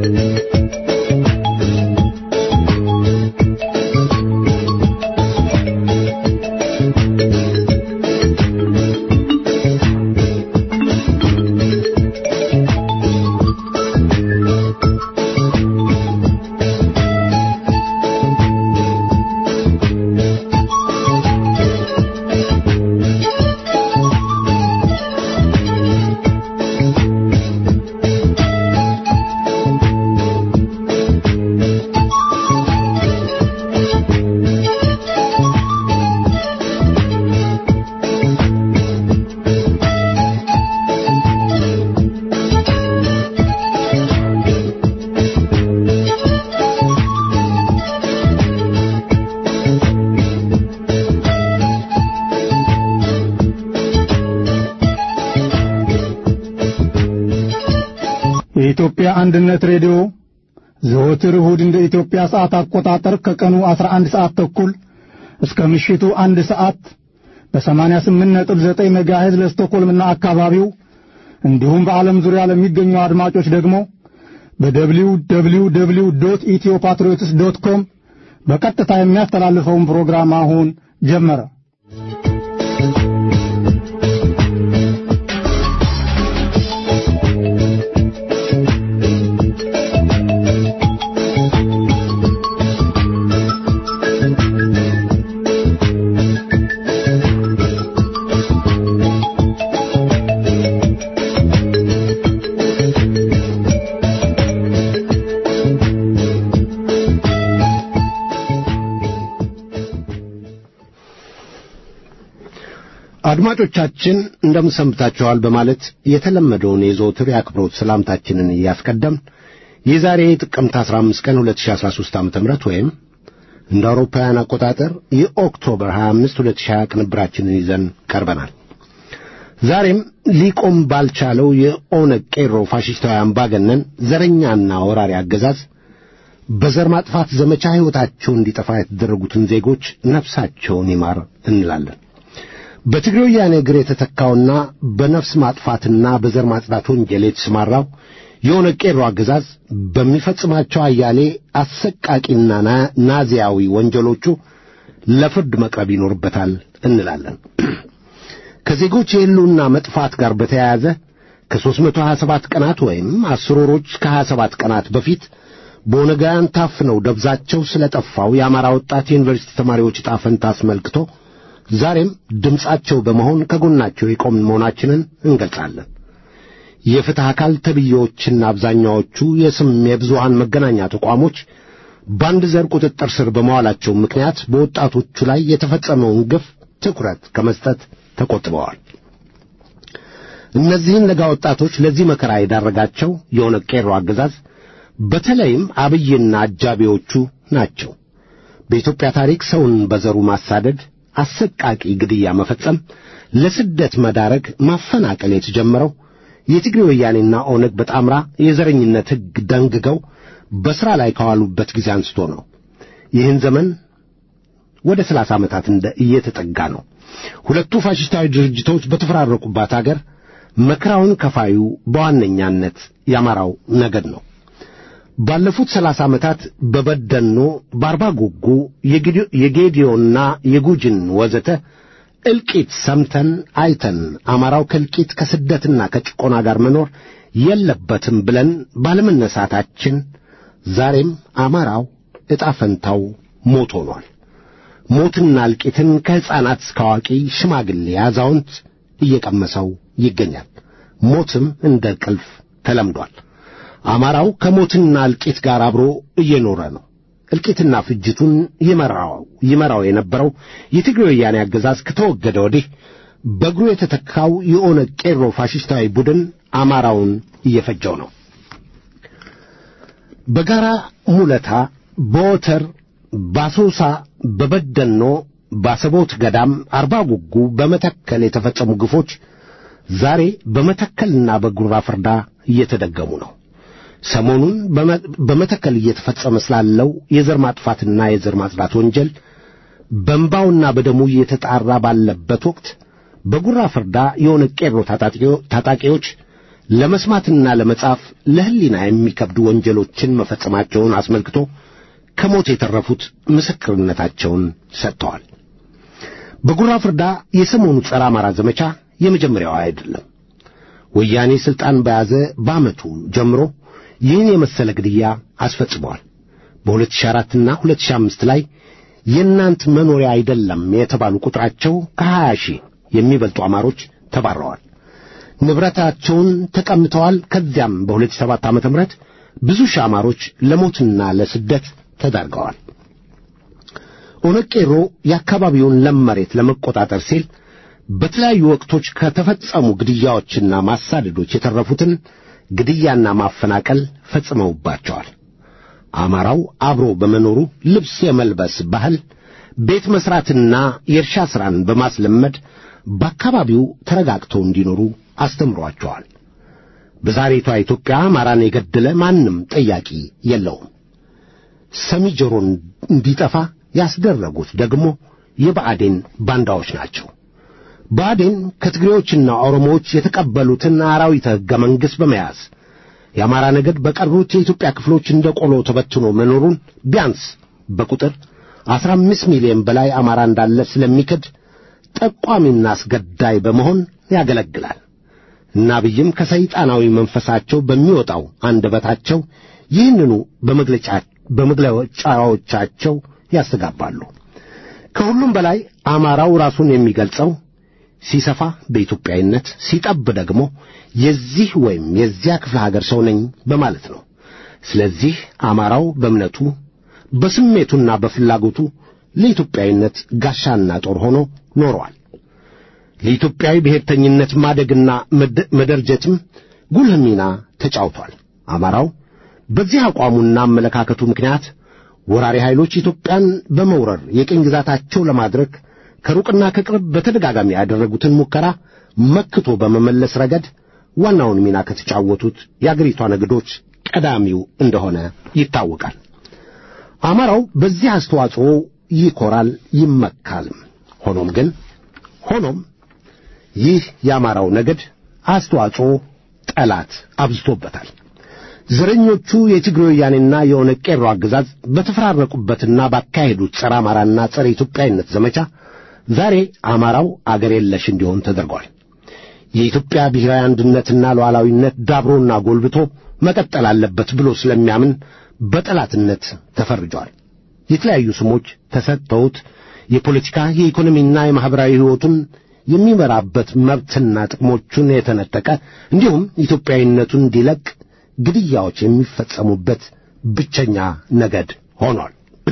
የኢትዮጵያ አንድነት ሬዲዮ ዘወትር እሁድ እንደ ኢትዮጵያ ሰዓት አቆጣጠር ከቀኑ 11 ሰዓት ተኩል እስከ ምሽቱ አንድ ሰዓት በ88.9 ሜጋሄዝ ለስቶኮልምና አካባቢው እንዲሁም በዓለም ዙሪያ ለሚገኙ አድማጮች ደግሞ በደብሊው ደብሊው ደብሊው ዶት ኢትዮ ፓትሪዮትስ ዶት ኮም በቀጥታ የሚያስተላልፈውን ፕሮግራም አሁን ጀመረ። አድማጮቻችን እንደምን ሰንብታችኋል በማለት የተለመደውን የዘወትር የአክብሮት ሰላምታችንን እያስቀደም የዛሬ ጥቅምት 15 ቀን 2013 ዓ.ም ወይም እንደ አውሮፓውያን አቆጣጠር የኦክቶበር 25 2020 ቅንብራችንን ይዘን ቀርበናል። ዛሬም ሊቆም ባልቻለው የኦነግ ቄሮ ፋሽስታዊ አምባገነን ዘረኛና ወራሪ አገዛዝ በዘር ማጥፋት ዘመቻ ሕይወታቸው እንዲጠፋ የተደረጉትን ዜጎች ነፍሳቸውን ይማር እንላለን። በትግሬ ወያኔ እግር የተተካውና በነፍስ ማጥፋትና በዘር ማጽዳት ወንጀል የተሰማራው የኦነግ ቄሮ አገዛዝ በሚፈጽማቸው አያሌ አሰቃቂና ናዚያዊ ወንጀሎቹ ለፍርድ መቅረብ ይኖርበታል እንላለን። ከዜጎች የሕልውና መጥፋት ጋር በተያያዘ ከ327 ቀናት ወይም አስር ወሮች ከ27 ቀናት በፊት በኦነጋውያን ታፍነው ደብዛቸው ስለ ጠፋው የአማራ ወጣት የዩኒቨርሲቲ ተማሪዎች ዕጣ ፈንታ አስመልክቶ ዛሬም ድምፃቸው በመሆን ከጎናቸው የቆምን መሆናችንን እንገልጻለን። የፍትሕ አካል ተብዬዎችና አብዛኛዎቹ የስም የብዙሃን መገናኛ ተቋሞች በአንድ ዘር ቁጥጥር ስር በመዋላቸው ምክንያት በወጣቶቹ ላይ የተፈጸመውን ግፍ ትኩረት ከመስጠት ተቆጥበዋል። እነዚህን ለጋ ወጣቶች ለዚህ መከራ የዳረጋቸው የኦነግ ቄሮ አገዛዝ በተለይም አብይና አጃቢዎቹ ናቸው። በኢትዮጵያ ታሪክ ሰውን በዘሩ ማሳደድ አሰቃቂ ግድያ መፈጸም፣ ለስደት መዳረግ፣ ማፈናቀል የተጀመረው የትግሬ ወያኔና ኦነግ በጣምራ የዘረኝነት ሕግ ደንግገው በሥራ ላይ ከዋሉበት ጊዜ አንስቶ ነው። ይህን ዘመን ወደ ሰላሳ ዓመታት እንደ እየተጠጋ ነው። ሁለቱ ፋሽስታዊ ድርጅቶች በተፈራረቁባት አገር መከራውን ከፋዩ በዋነኛነት የአማራው ነገድ ነው። ባለፉት ሰላሳ ዓመታት በበደኖ፣ በአርባ ጉጉ፣ የጌዲዮና የጉጅን ወዘተ እልቂት ሰምተን አይተን አማራው ከእልቂት ከስደትና ከጭቆና ጋር መኖር የለበትም ብለን ባለመነሳታችን ዛሬም አማራው ዕጣ ፈንታው ሞት ሆኗል። ሞትና እልቂትን ከሕፃናት እስከ አዋቂ፣ ሽማግሌ፣ አዛውንት እየቀመሰው ይገኛል። ሞትም እንደ ቅልፍ ተለምዷል። አማራው ከሞትና እልቂት ጋር አብሮ እየኖረ ነው። እልቂትና ፍጅቱን ይመራው ይመራው የነበረው የትግሬ ወያኔ አገዛዝ ከተወገደ ወዲህ በእግሩ የተተካው የኦነግ ቄሮ ፋሽስታዊ ቡድን አማራውን እየፈጀው ነው። በጋራ ሙለታ፣ በወተር፣ ባሶሳ፣ በበደኖ፣ ባሰቦት ገዳም፣ አርባ ጉጉ፣ በመተከል የተፈጸሙ ግፎች ዛሬ በመተከልና በጉራ ፍርዳ እየተደገሙ ነው። ሰሞኑን በመተከል እየተፈጸመ ስላለው የዘር ማጥፋትና የዘር ማጽዳት ወንጀል በእንባውና በደሙ እየተጣራ ባለበት ወቅት በጉራ ፍርዳ የኦነግ ቄሮ ታጣቂዎች ለመስማትና ለመጻፍ ለሕሊና የሚከብዱ ወንጀሎችን መፈጸማቸውን አስመልክቶ ከሞት የተረፉት ምስክርነታቸውን ሰጥተዋል። በጉራ ፍርዳ የሰሞኑ ጸረ አማራ ዘመቻ የመጀመሪያው አይደለም። ወያኔ ሥልጣን በያዘ በዓመቱ ጀምሮ ይህን የመሰለ ግድያ አስፈጽመዋል። በ2004 እና 2005 ላይ የእናንት መኖሪያ አይደለም የተባሉ ቁጥራቸው ከ20 ሺህ የሚበልጡ አማሮች ተባረዋል። ንብረታቸውን ተቀምተዋል። ከዚያም በ2007 ዓ.ም ብዙ ሺህ አማሮች ለሞትና ለስደት ተዳርገዋል። ኦነግ ቄሮ የአካባቢውን ለም መሬት ለመቆጣጠር ሲል በተለያዩ ወቅቶች ከተፈጸሙ ግድያዎችና ማሳደዶች የተረፉትን ግድያና ማፈናቀል ፈጽመውባቸዋል። አማራው አብሮ በመኖሩ ልብስ የመልበስ ባህል፣ ቤት መሥራትና የእርሻ ሥራን በማስለመድ በአካባቢው ተረጋግተው እንዲኖሩ አስተምሯቸዋል። በዛሬቷ ኢትዮጵያ አማራን የገደለ ማንም ጠያቂ የለውም። ሰሚ ጆሮን እንዲጠፋ ያስደረጉት ደግሞ የብአዴን ባንዳዎች ናቸው። ብአዴን ከትግሬዎችና ኦሮሞዎች የተቀበሉትን አራዊተ ሕገ መንግሥት በመያዝ የአማራ ነገድ በቀሩት የኢትዮጵያ ክፍሎች እንደ ቆሎ ተበትኖ መኖሩን ቢያንስ በቁጥር አስራ አምስት ሚሊዮን በላይ አማራ እንዳለ ስለሚክድ ጠቋሚና አስገዳይ በመሆን ያገለግላል። እና አብይም ከሰይጣናዊ መንፈሳቸው በሚወጣው አንደበታቸው ይህንኑ በመግለጫ በመግለጫዎቻቸው ያስተጋባሉ። ከሁሉም በላይ አማራው ራሱን የሚገልጸው ሲሰፋ በኢትዮጵያዊነት ሲጠብ ደግሞ የዚህ ወይም የዚያ ክፍለ ሀገር ሰው ነኝ በማለት ነው። ስለዚህ አማራው በእምነቱ በስሜቱና በፍላጎቱ ለኢትዮጵያዊነት ጋሻና ጦር ሆኖ ኖሯል። ለኢትዮጵያዊ ብሔርተኝነት ማደግና መደርጀትም ጉልህ ሚና ተጫውቷል። አማራው በዚህ አቋሙና አመለካከቱ ምክንያት ወራሪ ኃይሎች ኢትዮጵያን በመውረር የቅኝ ግዛታቸው ለማድረግ ከሩቅና ከቅርብ በተደጋጋሚ ያደረጉትን ሙከራ መክቶ በመመለስ ረገድ ዋናውን ሚና ከተጫወቱት የአገሪቷ ነገዶች ቀዳሚው እንደሆነ ይታወቃል። አማራው በዚህ አስተዋጽኦ ይኮራል፣ ይመካልም። ሆኖም ግን ሆኖም ይህ የአማራው ነገድ አስተዋጽኦ ጠላት አብዝቶበታል። ዘረኞቹ የትግሬ ወያኔና የኦነግ ቄሮ አገዛዝ በተፈራረቁበትና ባካሄዱት ጸረ አማራና ጸረ ኢትዮጵያዊነት ዘመቻ ዛሬ አማራው አገር የለሽ እንዲሆን ተደርጓል። የኢትዮጵያ ብሔራዊ አንድነትና ሉዓላዊነት ዳብሮና ጎልብቶ መቀጠል አለበት ብሎ ስለሚያምን በጠላትነት ተፈርጇል። የተለያዩ ስሞች ተሰጥተውት የፖለቲካ የኢኮኖሚና የማኅበራዊ ሕይወቱን የሚመራበት መብትና ጥቅሞቹን የተነጠቀ እንዲሁም ኢትዮጵያዊነቱን እንዲለቅ ግድያዎች የሚፈጸሙበት ብቸኛ ነገድ ሆኗል።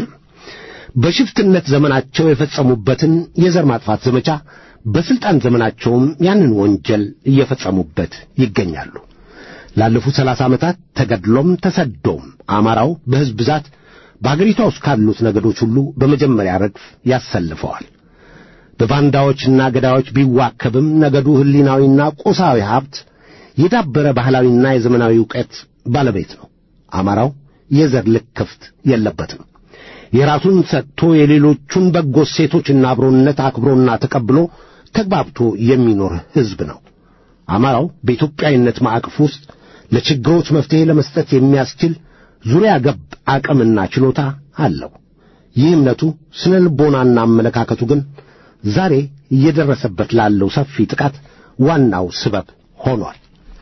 በሽፍትነት ዘመናቸው የፈጸሙበትን የዘር ማጥፋት ዘመቻ በሥልጣን ዘመናቸውም ያንን ወንጀል እየፈጸሙበት ይገኛሉ። ላለፉት ሰላሳ ዓመታት ተገድሎም ተሰዶም አማራው በሕዝብ ብዛት በአገሪቷ ውስጥ ካሉት ነገዶች ሁሉ በመጀመሪያ ረድፍ ያሰልፈዋል። በባንዳዎችና ገዳዮች ቢዋከብም ነገዱ ሕሊናዊና ቁሳዊ ሀብት የዳበረ ባህላዊና የዘመናዊ ዕውቀት ባለቤት ነው። አማራው የዘር ልክፍት የለበትም። የራሱን ሰጥቶ የሌሎቹን በጎ ሴቶችና አብሮነት አክብሮና ተቀብሎ ተግባብቶ የሚኖር ሕዝብ ነው። አማራው በኢትዮጵያዊነት ማዕቀፍ ውስጥ ለችግሮች መፍትሔ ለመስጠት የሚያስችል ዙሪያ ገብ አቅምና ችሎታ አለው። ይህ እምነቱ፣ ስነ ልቦናና አመለካከቱ ግን ዛሬ እየደረሰበት ላለው ሰፊ ጥቃት ዋናው ስበብ ሆኗል።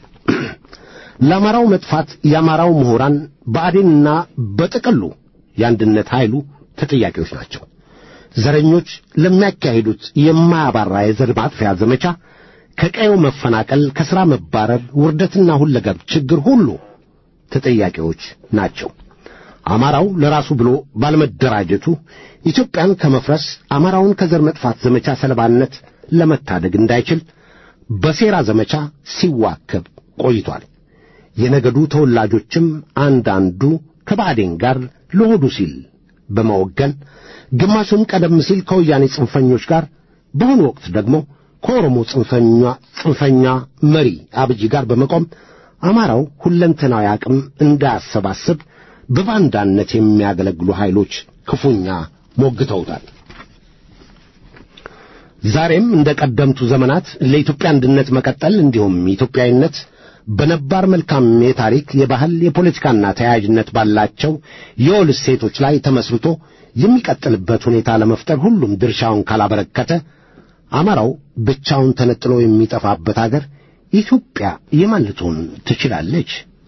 ለአማራው መጥፋት የአማራው ምሁራን ብአዴንና በጥቅሉ የአንድነት ኃይሉ ተጠያቂዎች ናቸው። ዘረኞች ለሚያካሂዱት የማያባራ የዘር ማጥፊያ ዘመቻ ከቀየው መፈናቀል፣ ከሥራ መባረር፣ ውርደትና ሁለገብ ችግር ሁሉ ተጠያቂዎች ናቸው። አማራው ለራሱ ብሎ ባለመደራጀቱ ኢትዮጵያን ከመፍረስ አማራውን ከዘር መጥፋት ዘመቻ ሰለባነት ለመታደግ እንዳይችል በሴራ ዘመቻ ሲዋከብ ቆይቷል። የነገዱ ተወላጆችም አንዳንዱ ከባዕዴን ጋር ለሆዱ ሲል በመወገን ግማሹም ቀደም ሲል ከወያኔ ጽንፈኞች ጋር በአሁኑ ወቅት ደግሞ ከኦሮሞ ጽንፈኛ ጽንፈኛ መሪ አብይ ጋር በመቆም አማራው ሁለንተናዊ አቅም እንዳያሰባስብ በባንዳነት የሚያገለግሉ ኃይሎች ክፉኛ ሞግተውታል። ዛሬም እንደ ቀደምቱ ዘመናት ለኢትዮጵያ አንድነት መቀጠል እንዲሁም ኢትዮጵያዊነት በነባር መልካም የታሪክ የባህል የፖለቲካና ተያያዥነት ባላቸው የወል እሴቶች ላይ ተመስርቶ የሚቀጥልበት ሁኔታ ለመፍጠር ሁሉም ድርሻውን ካላበረከተ አማራው ብቻውን ተነጥሎ የሚጠፋበት አገር ኢትዮጵያ የማን ልትሆን ትችላለች?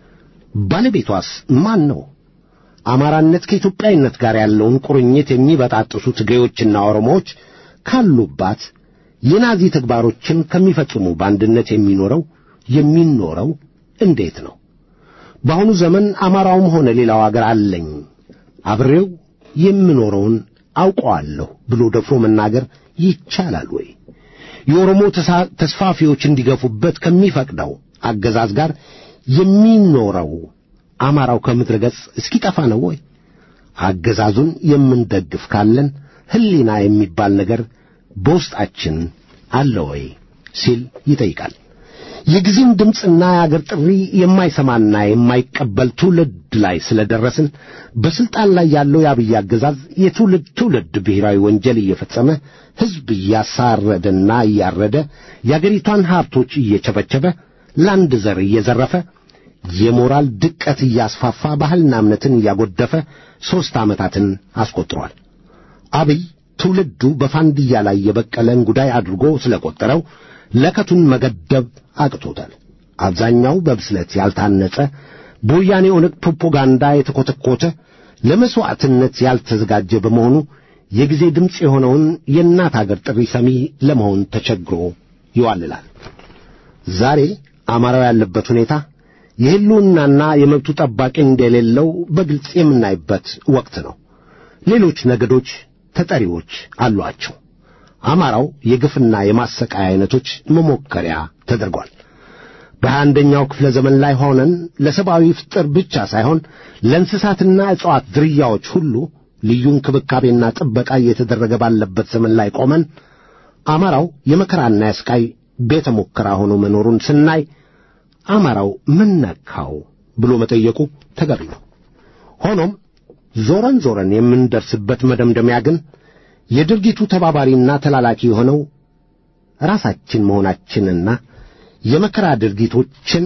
ባለቤቷስ ማን ነው? አማራነት ከኢትዮጵያዊነት ጋር ያለውን ቁርኝት የሚበጣጥሱ ትግሬዎችና ኦሮሞዎች ካሉባት የናዚ ተግባሮችን ከሚፈጽሙ በአንድነት የሚኖረው የሚኖረው እንዴት ነው? በአሁኑ ዘመን አማራውም ሆነ ሌላው አገር አለኝ አብሬው የምኖረውን አውቀዋለሁ ብሎ ደፍሮ መናገር ይቻላል ወይ? የኦሮሞ ተስፋፊዎች እንዲገፉበት ከሚፈቅደው አገዛዝ ጋር የሚኖረው አማራው ከምድረ ገጽ እስኪጠፋ ነው ወይ? አገዛዙን የምንደግፍ ካለን ሕሊና የሚባል ነገር በውስጣችን አለ ወይ ሲል ይጠይቃል። የጊዜን ድምፅና የአገር ጥሪ የማይሰማና የማይቀበል ትውልድ ላይ ስለደረስን በስልጣን ላይ ያለው የአብይ አገዛዝ የትውልድ ትውልድ ብሔራዊ ወንጀል እየፈጸመ ሕዝብ እያሳረደና እያረደ የአገሪቷን ሀብቶች እየቸበቸበ ለአንድ ዘር እየዘረፈ የሞራል ድቀት እያስፋፋ ባህልና እምነትን እያጎደፈ ሦስት ዓመታትን አስቆጥሯል። አብይ ትውልዱ በፋንድያ ላይ የበቀለን ጉዳይ አድርጎ ስለቆጠረው ለከቱን መገደብ አቅቶታል። አብዛኛው በብስለት ያልታነጸ በወያኔ ኦነግ ፕሮፓጋንዳ የተኰተኰተ ለመሥዋዕትነት ያልተዘጋጀ በመሆኑ የጊዜ ድምፅ የሆነውን የእናት አገር ጥሪ ሰሚ ለመሆን ተቸግሮ ይዋልላል። ዛሬ አማራው ያለበት ሁኔታ የሕልውናና የመብቱ ጠባቂ እንደሌለው በግልጽ የምናይበት ወቅት ነው። ሌሎች ነገዶች ተጠሪዎች አሏቸው። አማራው የግፍና የማሰቃያ አይነቶች መሞከሪያ ተደርጓል። በሀያ አንደኛው ክፍለ ዘመን ላይ ሆነን ለሰብአዊ ፍጥር ብቻ ሳይሆን ለእንስሳትና እጽዋት ዝርያዎች ሁሉ ልዩ እንክብካቤና ጥበቃ እየተደረገ ባለበት ዘመን ላይ ቆመን አማራው የመከራና የስቃይ ቤተ ሙከራ ሆኖ መኖሩን ስናይ አማራው ምን ነካው ብሎ መጠየቁ ተገቢ ነው። ሆኖም ዞረን ዞረን የምንደርስበት መደምደሚያ ግን የድርጊቱ ተባባሪና ተላላኪ የሆነው ራሳችን መሆናችንና የመከራ ድርጊቶችን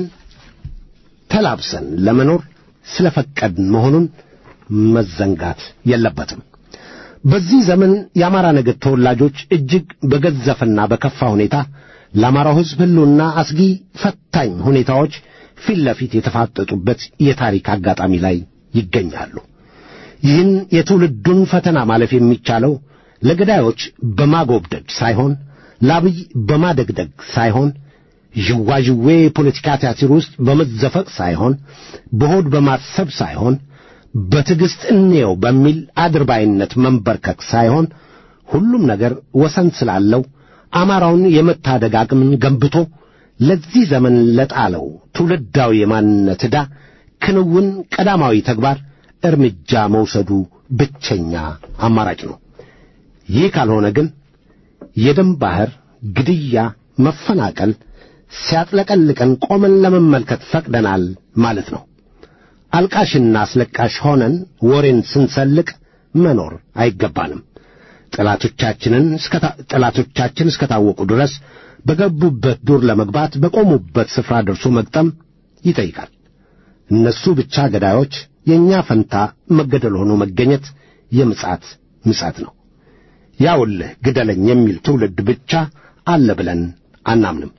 ተላብሰን ለመኖር ስለፈቀድን መሆኑን መዘንጋት የለበትም። በዚህ ዘመን የአማራ ነገድ ተወላጆች እጅግ በገዘፈና በከፋ ሁኔታ ለአማራው ሕዝብ ሕልውና አስጊ ፈታኝ ሁኔታዎች ፊት ለፊት የተፋጠጡበት የታሪክ አጋጣሚ ላይ ይገኛሉ። ይህን የትውልዱን ፈተና ማለፍ የሚቻለው ለገዳዮች በማጎብደድ ሳይሆን ለአብይ በማደግደግ ሳይሆን ዥዋዥዌ የፖለቲካ ቲያትር ውስጥ በመዘፈቅ ሳይሆን በሆድ በማሰብ ሳይሆን በትዕግሥት እንየው በሚል አድርባይነት መንበርከክ ሳይሆን ሁሉም ነገር ወሰን ስላለው አማራውን የመታደግ አቅምን ገንብቶ ለዚህ ዘመን ለጣለው ትውልዳዊ የማንነት ዕዳ ክንውን ቀዳማዊ ተግባር እርምጃ መውሰዱ ብቸኛ አማራጭ ነው። ይህ ካልሆነ ግን የደም ባሕር፣ ግድያ፣ መፈናቀል ሲያጥለቀልቀን ቆመን ለመመልከት ፈቅደናል ማለት ነው። አልቃሽና አስለቃሽ ሆነን ወሬን ስንሰልቅ መኖር አይገባንም። ጠላቶቻችንን ጠላቶቻችን እስከታወቁ ድረስ በገቡበት ዱር ለመግባት በቆሙበት ስፍራ ደርሶ መግጠም ይጠይቃል። እነሱ ብቻ ገዳዮች፣ የእኛ ፈንታ መገደል ሆኖ መገኘት የምጻት ምጻት ነው። ያውልህ ግደለኝ የሚል ትውልድ ብቻ አለ ብለን አናምንም።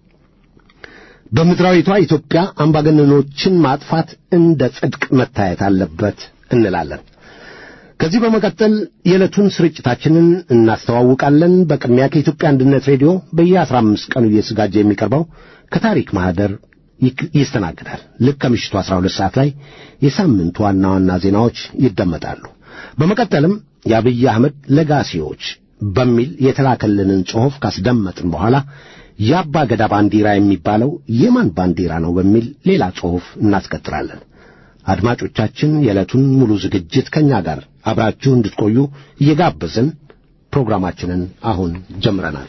በምድራዊቷ ኢትዮጵያ አምባገነኖችን ማጥፋት እንደ ጽድቅ መታየት አለበት እንላለን። ከዚህ በመቀጠል የዕለቱን ስርጭታችንን እናስተዋውቃለን። በቅድሚያ ከኢትዮጵያ አንድነት ሬዲዮ በየአስራ አምስት ቀኑ እየተዘጋጀ የሚቀርበው ከታሪክ ማኅደር ይስተናግዳል። ልክ ከምሽቱ አስራ ሁለት ሰዓት ላይ የሳምንቱ ዋና ዋና ዜናዎች ይደመጣሉ። በመቀጠልም የአብይ አህመድ ለጋሲዎች በሚል የተላከልንን ጽሑፍ ካስደመጥን በኋላ የአባ ገዳ ባንዲራ የሚባለው የማን ባንዲራ ነው በሚል ሌላ ጽሑፍ እናስቀጥላለን። አድማጮቻችን የዕለቱን ሙሉ ዝግጅት ከእኛ ጋር አብራችሁ እንድትቆዩ እየጋበዝን ፕሮግራማችንን አሁን ጀምረናል።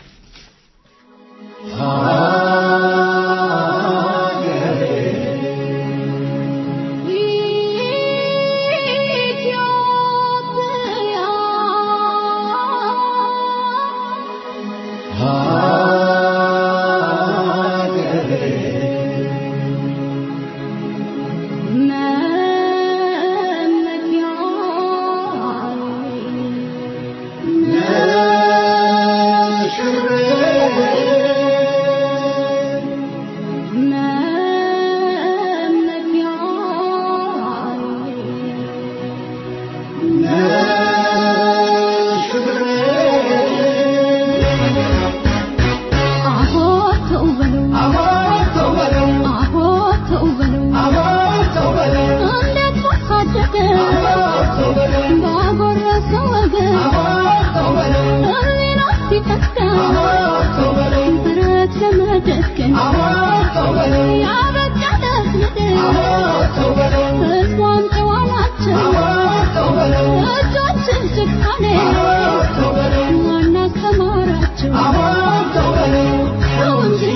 ሲፈታ ብረት ለመደገን ያበቃለት ምድር ሕዝቧም ጨዋ ናቸው እጆችን ጭካኔ ዋና አስተማራቸው ሰው እንጂ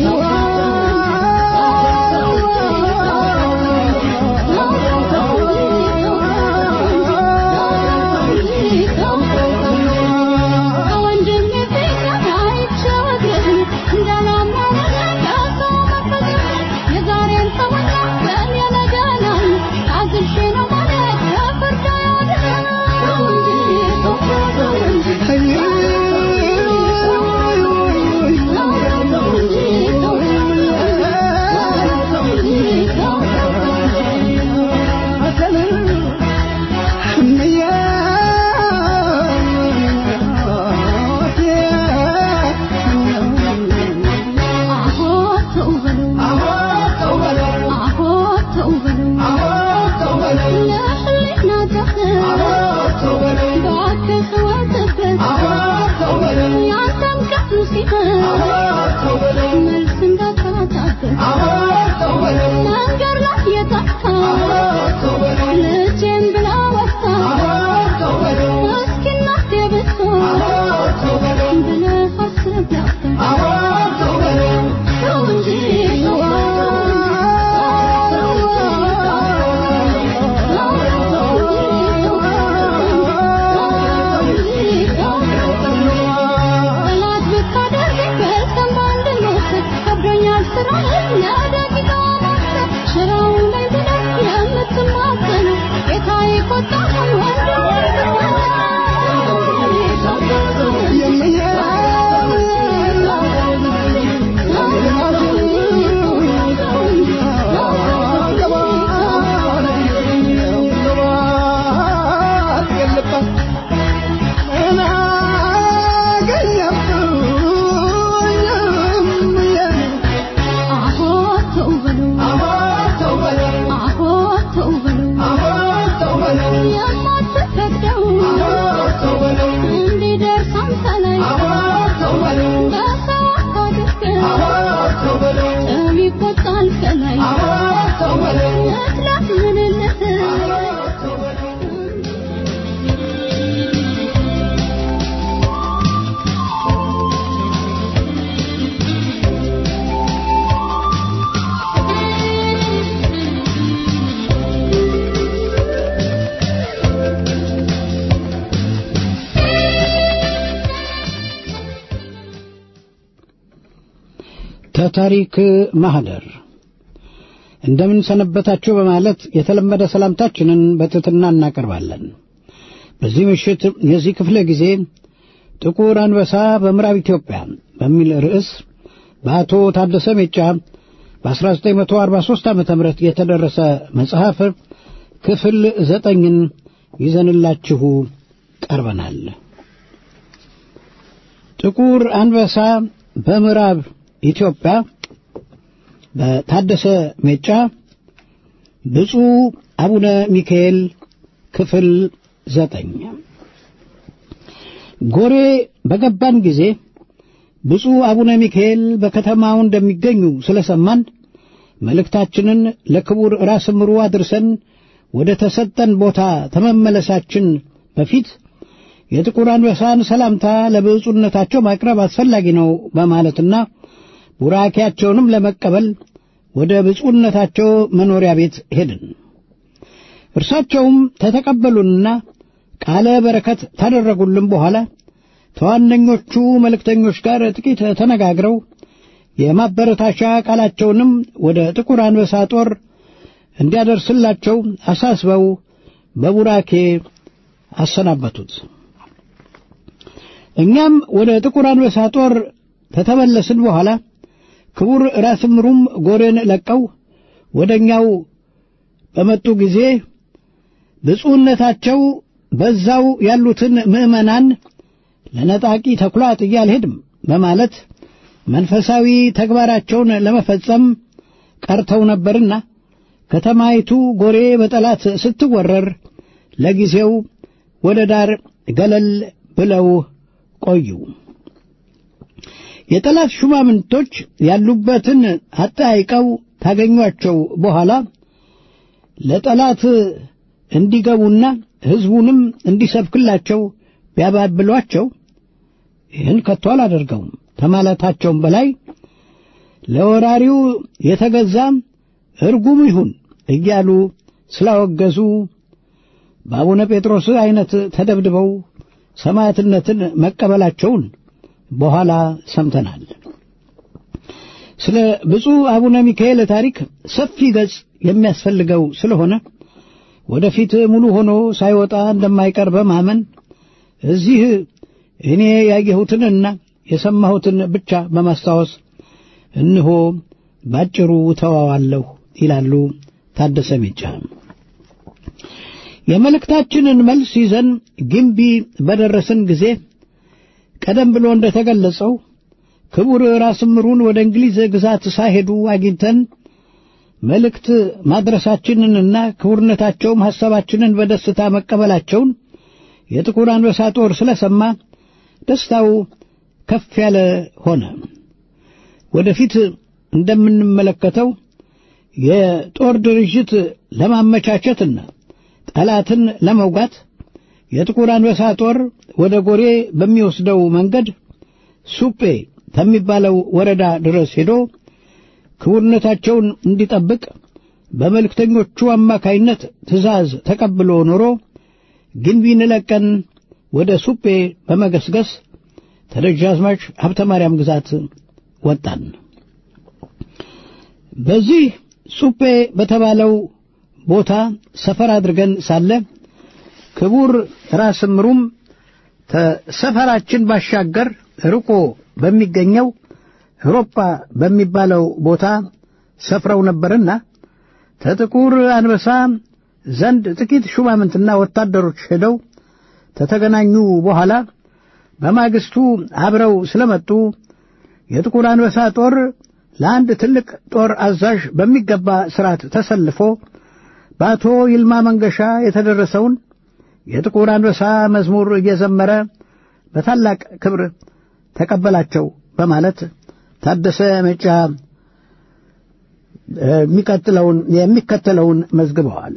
ወንድም የፊት አይቸግር እንዳላመነ ከሰው መፈጠር የዛሬን ሰውና ቀን የነገናል አግሼ ነው ማለት ፍርድ ያድናል ሰው እንጂ ሰው እንጂ መልስ እንዳታጣበት መንገድ ላይ የጠፋ ልጄን ብላ ወጣ እስኪ እናቴ ብትሆን ብለህ አስብ ነበር ሰው እንጂ ጠላት ብታደርግ በስም በአንድ መውሰድ ከብዶኛል ስራህን ለደቂቃ ማሰብ ሽራው ላይ ብለህ የምትማጸነው ጌታዬ ቆጣህን አሆ ተው በሉ አሆ ተው በሉ የማትፈቅደው እንዲደርስ አንተ ላይ በሰው አድርገህ ጠብ ይቆጣል ከላይ እጥላት ምንልህ ተታሪክ ማህደር እንደምን ሰነበታችሁ በማለት የተለመደ ሰላምታችንን በትሕትና እናቀርባለን። በዚህ ምሽት የዚህ ክፍለ ጊዜ ጥቁር አንበሳ በምዕራብ ኢትዮጵያ በሚል ርዕስ በአቶ ታደሰ ሜጫ በ1943 ዓ ም የተደረሰ መጽሐፍ ክፍል ዘጠኝን ይዘንላችሁ ቀርበናል። ጥቁር አንበሳ በምዕራብ ኢትዮጵያ በታደሰ ሜጫ ብፁዕ አቡነ ሚካኤል ክፍል ዘጠኝ ጎሬ በገባን ጊዜ ብፁዕ አቡነ ሚካኤል በከተማው እንደሚገኙ ስለሰማን መልእክታችንን ለክቡር ራስ ምሩ አድርሰን ወደ ተሰጠን ቦታ ተመመለሳችን በፊት የጥቁር አንበሳን ሰላምታ ለብፁዕነታቸው ማቅረብ አስፈላጊ ነው በማለትና ቡራኪያቸውንም ለመቀበል ወደ ብፁዕነታቸው መኖሪያ ቤት ሄድን። እርሳቸውም ተተቀበሉንና ቃለ በረከት ታደረጉልን በኋላ ተዋነኞቹ መልእክተኞች ጋር ጥቂት ተነጋግረው የማበረታቻ ቃላቸውንም ወደ ጥቁር አንበሳ ጦር እንዲያደርስላቸው አሳስበው በቡራኬ አሰናበቱት። እኛም ወደ ጥቁር አንበሳ ጦር ከተመለስን በኋላ ክቡር ራስ ምሩም ጎሬን ለቀው ወደ እኛው በመጡ ጊዜ ብፁዕነታቸው በዛው ያሉትን ምዕመናን ለነጣቂ ተኩላ ጥዬ አልሄድም በማለት መንፈሳዊ ተግባራቸውን ለመፈጸም ቀርተው ነበርና ከተማይቱ ጎሬ በጠላት ስትወረር ለጊዜው ወደ ዳር ገለል ብለው ቆዩ። የጠላት ሹማምንቶች ያሉበትን አጠያይቀው ታገኟቸው በኋላ ለጠላት እንዲገቡና ሕዝቡንም እንዲሰብክላቸው ቢያባብሏቸው ይህን ከቶ አላደርገውም ከማለታቸውም በላይ ለወራሪው የተገዛ እርጉም ይሁን እያሉ ስላወገዙ በአቡነ ጴጥሮስ ዐይነት ተደብድበው ሰማዕትነትን መቀበላቸውን በኋላ ሰምተናል። ስለ ብፁዕ አቡነ ሚካኤል ታሪክ ሰፊ ገጽ የሚያስፈልገው ስለሆነ ወደፊት ሙሉ ሆኖ ሳይወጣ እንደማይቀር በማመን እዚህ እኔ ያየሁትንና የሰማሁትን ብቻ በማስታወስ እንሆ ባጭሩ ተዋዋለሁ ይላሉ ታደሰ ሜጫ። የመልእክታችንን መልስ ይዘን ግንቢ በደረስን ጊዜ ቀደም ብሎ እንደተገለጸው ክቡር ራስ ምሩን ወደ እንግሊዝ ግዛት ሳይሄዱ አግኝተን መልእክት ማድረሳችንንና ክቡርነታቸውም ሐሳባችንን በደስታ መቀበላቸውን የጥቁር አንበሳ ጦር ስለሰማ ደስታው ከፍ ያለ ሆነ። ወደፊት እንደምንመለከተው የጦር ድርጅት ለማመቻቸትና ጠላትን ለመውጋት የጥቁር አንበሳ ጦር ወደ ጎሬ በሚወስደው መንገድ ሱጴ ከሚባለው ወረዳ ድረስ ሄዶ ክቡርነታቸውን እንዲጠብቅ በመልእክተኞቹ አማካይነት ትእዛዝ ተቀብሎ ኖሮ ግንቢን ለቀን ወደ ሱጴ በመገስገስ ተደጃዝማች ሀብተ ማርያም ግዛት ወጣን። በዚህ ሱጴ በተባለው ቦታ ሰፈር አድርገን ሳለ ክቡር ራስ ምሩም ከሰፈራችን ባሻገር ርቆ በሚገኘው አውሮፓ በሚባለው ቦታ ሰፍረው ነበርና ከጥቁር አንበሳ ዘንድ ጥቂት ሹማምንትና ወታደሮች ሄደው ከተገናኙ በኋላ በማግስቱ አብረው ስለመጡ የጥቁር አንበሳ ጦር ለአንድ ትልቅ ጦር አዛዥ በሚገባ ስርዓት ተሰልፎ በአቶ ይልማ መንገሻ የተደረሰውን የጥቁር አንበሳ መዝሙር እየዘመረ በታላቅ ክብር ተቀበላቸው በማለት ታደሰ መጫ የሚቀጥለውን የሚከተለውን መዝግበዋል።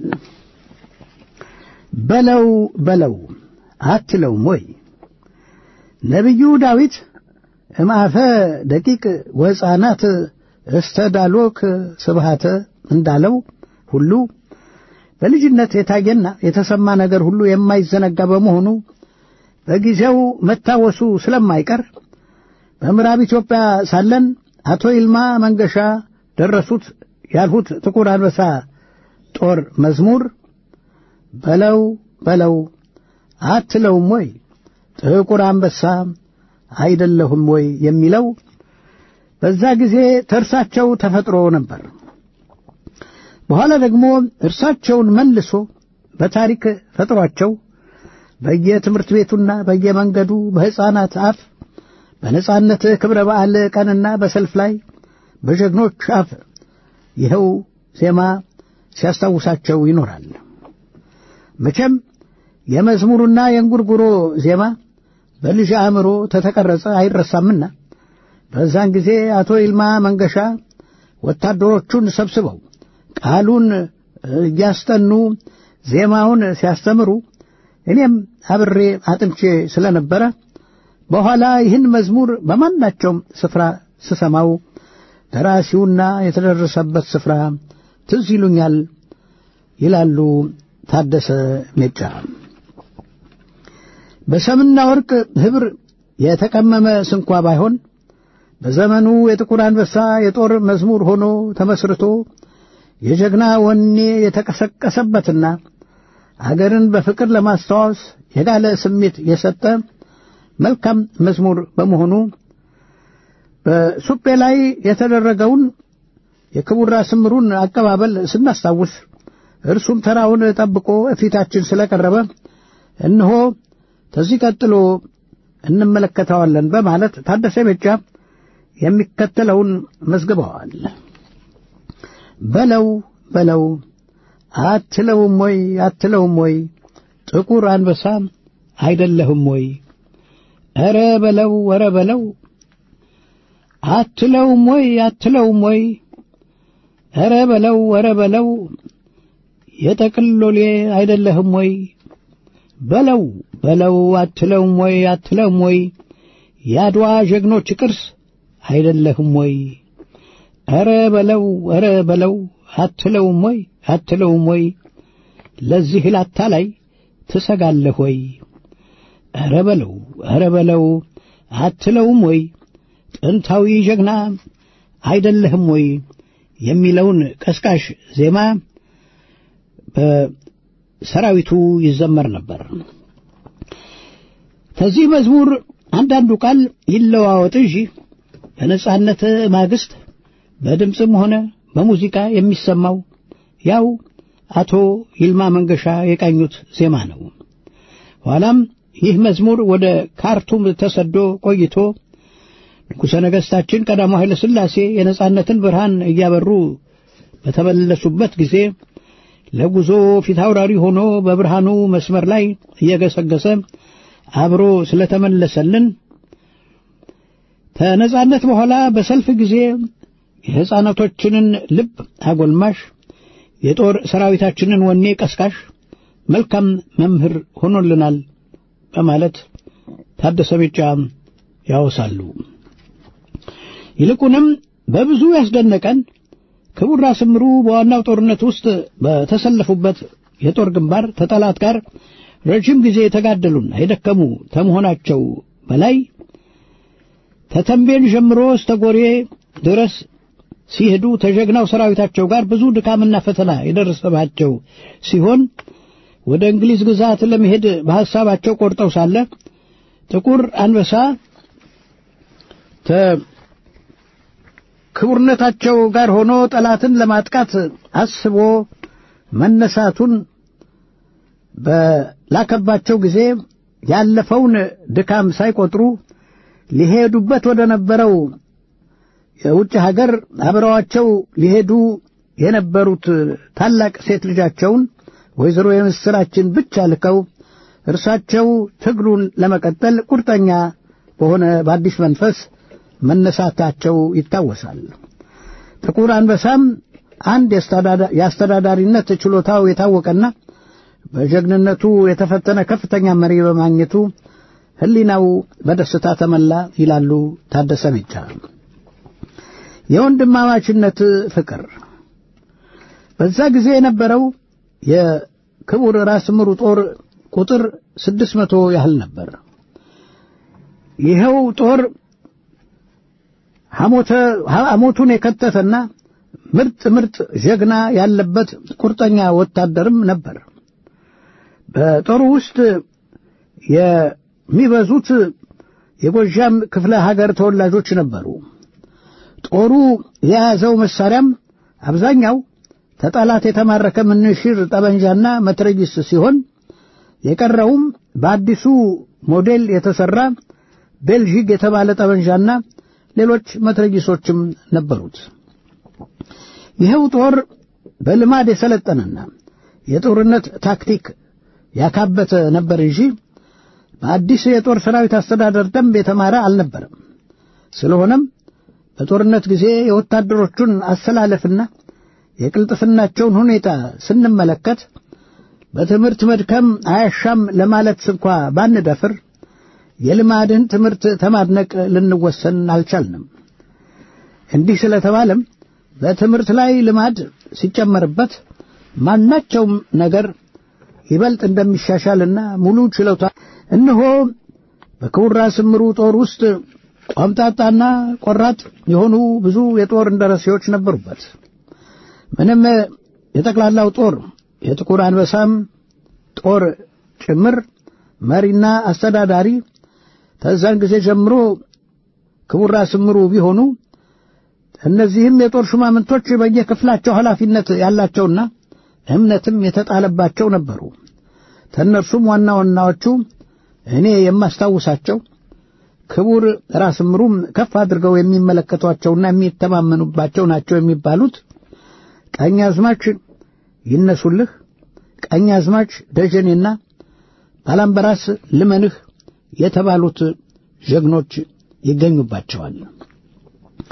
በለው በለው አትለውም ወይ ነቢዩ ዳዊት እምአፈ ደቂቅ ወሕፃናት እስተ ዳሎክ ስብሃተ እንዳለው ሁሉ በልጅነት የታየና የተሰማ ነገር ሁሉ የማይዘነጋ በመሆኑ በጊዜው መታወሱ ስለማይቀር በምዕራብ ኢትዮጵያ ሳለን አቶ ይልማ መንገሻ ደረሱት ያልሁት ጥቁር አንበሳ ጦር መዝሙር በለው በለው አትለውም ወይ ጥቁር አንበሳ አይደለሁም ወይ የሚለው በዛ ጊዜ ተርሳቸው ተፈጥሮ ነበር። በኋላ ደግሞ እርሳቸውን መልሶ በታሪክ ፈጥሯቸው በየትምህርት ቤቱና በየመንገዱ በሕፃናት አፍ በነጻነት ክብረ በዓል ቀንና በሰልፍ ላይ በጀግኖች አፍ ይኸው ዜማ ሲያስታውሳቸው ይኖራል። መቼም የመዝሙሩና የእንጉርጉሮ ዜማ በልጅ አእምሮ ተተቀረጸ አይረሳምና በዛን ጊዜ አቶ ይልማ መንገሻ ወታደሮቹን ሰብስበው ቃሉን እያስጠኑ ዜማውን ሲያስተምሩ እኔም አብሬ አጥንቼ ስለነበረ በኋላ ይህን መዝሙር በማናቸውም ስፍራ ስሰማው ደራሲውና የተደረሰበት ስፍራ ትዝ ይሉኛል ይላሉ ታደሰ ሜጫ። በሰምና ወርቅ ኅብር የተቀመመ ስንኳ ባይሆን በዘመኑ የጥቁር አንበሳ የጦር መዝሙር ሆኖ ተመስርቶ የጀግና ወኔ የተቀሰቀሰበትና አገርን በፍቅር ለማስታወስ የጋለ ስሜት የሰጠ መልካም መዝሙር በመሆኑ በሱጴ ላይ የተደረገውን የክቡር ራስ ምሩን አቀባበል ስናስታውስ እርሱም ተራውን ጠብቆ ፊታችን ስለቀረበ እነሆ ከዚህ ቀጥሎ እንመለከተዋለን በማለት ታደሰ ቤጫ የሚከተለውን መዝግበዋል። በለው በለው አትለውም ወይ አትለውም ወይ ጥቁር አንበሳ አይደለህም ወይ? ኧረ በለው ኧረ በለው አትለውም ወይ አትለውም ወይ ኧረ በለው ኧረ በለው የጠቅሎሌ አይደለህም ወይ በለው በለው አትለውም ወይ አትለውም ወይ የአድዋ ጀግኖች ቅርስ አይደለህም ወይ ኧረ በለው ኧረ በለው አትለውም ወይ አትለውም ወይ ለዚህ ላታ ላይ ትሰጋለህ ወይ ኧረ በለው ኧረ በለው አትለውም ወይ ጥንታዊ ጀግና አይደለህም ወይ የሚለውን ቀስቃሽ ዜማ በሰራዊቱ ይዘመር ነበር። ከዚህ መዝሙር አንዳንዱ ቃል ይለዋወጥ እንጂ በነጻነት ማግስት በድምፅም ሆነ በሙዚቃ የሚሰማው ያው አቶ ይልማ መንገሻ የቃኙት ዜማ ነው። ኋላም ይህ መዝሙር ወደ ካርቱም ተሰዶ ቆይቶ ንጉሠ ነገሥታችን ቀዳማዊ ኃይለ ሥላሴ የነጻነትን ብርሃን እያበሩ በተመለሱበት ጊዜ ለጉዞ ፊታውራሪ ሆኖ በብርሃኑ መስመር ላይ እየገሰገሰ አብሮ ስለተመለሰልን ከነጻነት በኋላ በሰልፍ ጊዜ የሕፃናቶችንን ልብ አጎልማሽ የጦር ሰራዊታችንን ወኔ ቀስቃሽ መልካም መምህር ሆኖልናል በማለት ታደሰ ቢጫ ያወሳሉ። ይልቁንም በብዙ ያስደነቀን ክቡር ራስ ምሩ በዋናው ጦርነት ውስጥ በተሰለፉበት የጦር ግንባር ተጠላት ጋር ረጅም ጊዜ የተጋደሉና የደከሙ ከመሆናቸው በላይ ተተንቤን ጀምሮ እስተ ጎሬ ድረስ ሲሄዱ ተጀግናው ሰራዊታቸው ጋር ብዙ ድካምና ፈተና የደረሰባቸው ሲሆን ወደ እንግሊዝ ግዛት ለመሄድ በሐሳባቸው ቆርጠው ሳለ ጥቁር አንበሳ ክቡርነታቸው ጋር ሆኖ ጠላትን ለማጥቃት አስቦ መነሳቱን በላከባቸው ጊዜ ያለፈውን ድካም ሳይቆጥሩ ሊሄዱበት ወደ ነበረው የውጭ ሀገር አብረዋቸው ሊሄዱ የነበሩት ታላቅ ሴት ልጃቸውን ወይዘሮ የምስራችን ብቻ ልከው እርሳቸው ትግሉን ለመቀጠል ቁርጠኛ በሆነ በአዲስ መንፈስ መነሳታቸው ይታወሳል። ጥቁር አንበሳም አንድ የአስተዳዳሪነት ችሎታው የታወቀና በጀግንነቱ የተፈተነ ከፍተኛ መሪ በማግኘቱ ሕሊናው በደስታ ተመላ ይላሉ ታደሰ ቢጫ። የወንድማማችነት ፍቅር በዛ ጊዜ የነበረው የክቡር ራስ ምሩ ጦር ቁጥር ስድስት መቶ ያህል ነበር። ይኸው ጦር ሐሞቱን የከተተና ምርጥ ምርጥ ጀግና ያለበት ቁርጠኛ ወታደርም ነበር። በጦሩ ውስጥ የሚበዙት የጎጃም ክፍለ ሀገር ተወላጆች ነበሩ። ጦሩ የያዘው መሳሪያም አብዛኛው ተጠላት የተማረከ ምንሽር ጠመንጃና መትረጊስ ሲሆን የቀረውም በአዲሱ ሞዴል የተሠራ ቤልጂግ የተባለ ጠመንጃና ሌሎች መትረጊሶችም ነበሩት። ይኸው ጦር በልማድ የሰለጠነና የጦርነት ታክቲክ ያካበተ ነበር እንጂ በአዲስ የጦር ሰራዊት አስተዳደር ደንብ የተማረ አልነበረም። ስለሆነም በጦርነት ጊዜ የወታደሮቹን አሰላለፍና የቅልጥፍናቸውን ሁኔታ ስንመለከት በትምህርት መድከም አያሻም ለማለት እንኳ ባንደፍር የልማድን ትምህርት ተማድነቅ ልንወሰን አልቻልንም። እንዲህ ስለተባለም በትምህርት ላይ ልማድ ሲጨመርበት ማናቸውም ነገር ይበልጥ እንደሚሻሻልና ሙሉ ችሎታ እነሆ በክቡር ራስ ምሩ ጦር ውስጥ ቆምጣጣና ቆራጥ የሆኑ ብዙ የጦር እንደረሴዎች ነበሩበት። ምንም የጠቅላላው ጦር የጥቁር አንበሳም ጦር ጭምር መሪና አስተዳዳሪ ከዛን ጊዜ ጀምሮ ክቡር ራስ ምሩ ቢሆኑ እነዚህም የጦር ሹማምንቶች በየክፍላቸው ኃላፊነት ያላቸውና እምነትም የተጣለባቸው ነበሩ። ከእነርሱም ዋና ዋናዎቹ እኔ የማስታውሳቸው ክቡር ራስ ምሩም ከፍ አድርገው የሚመለከቷቸውና የሚተማመኑባቸው ናቸው የሚባሉት ቀኛዝማች ይነሱልህ፣ ቀኛዝማች ደጀኔና ባላምበራስ ልመንህ የተባሉት ጀግኖች ይገኙባቸዋል።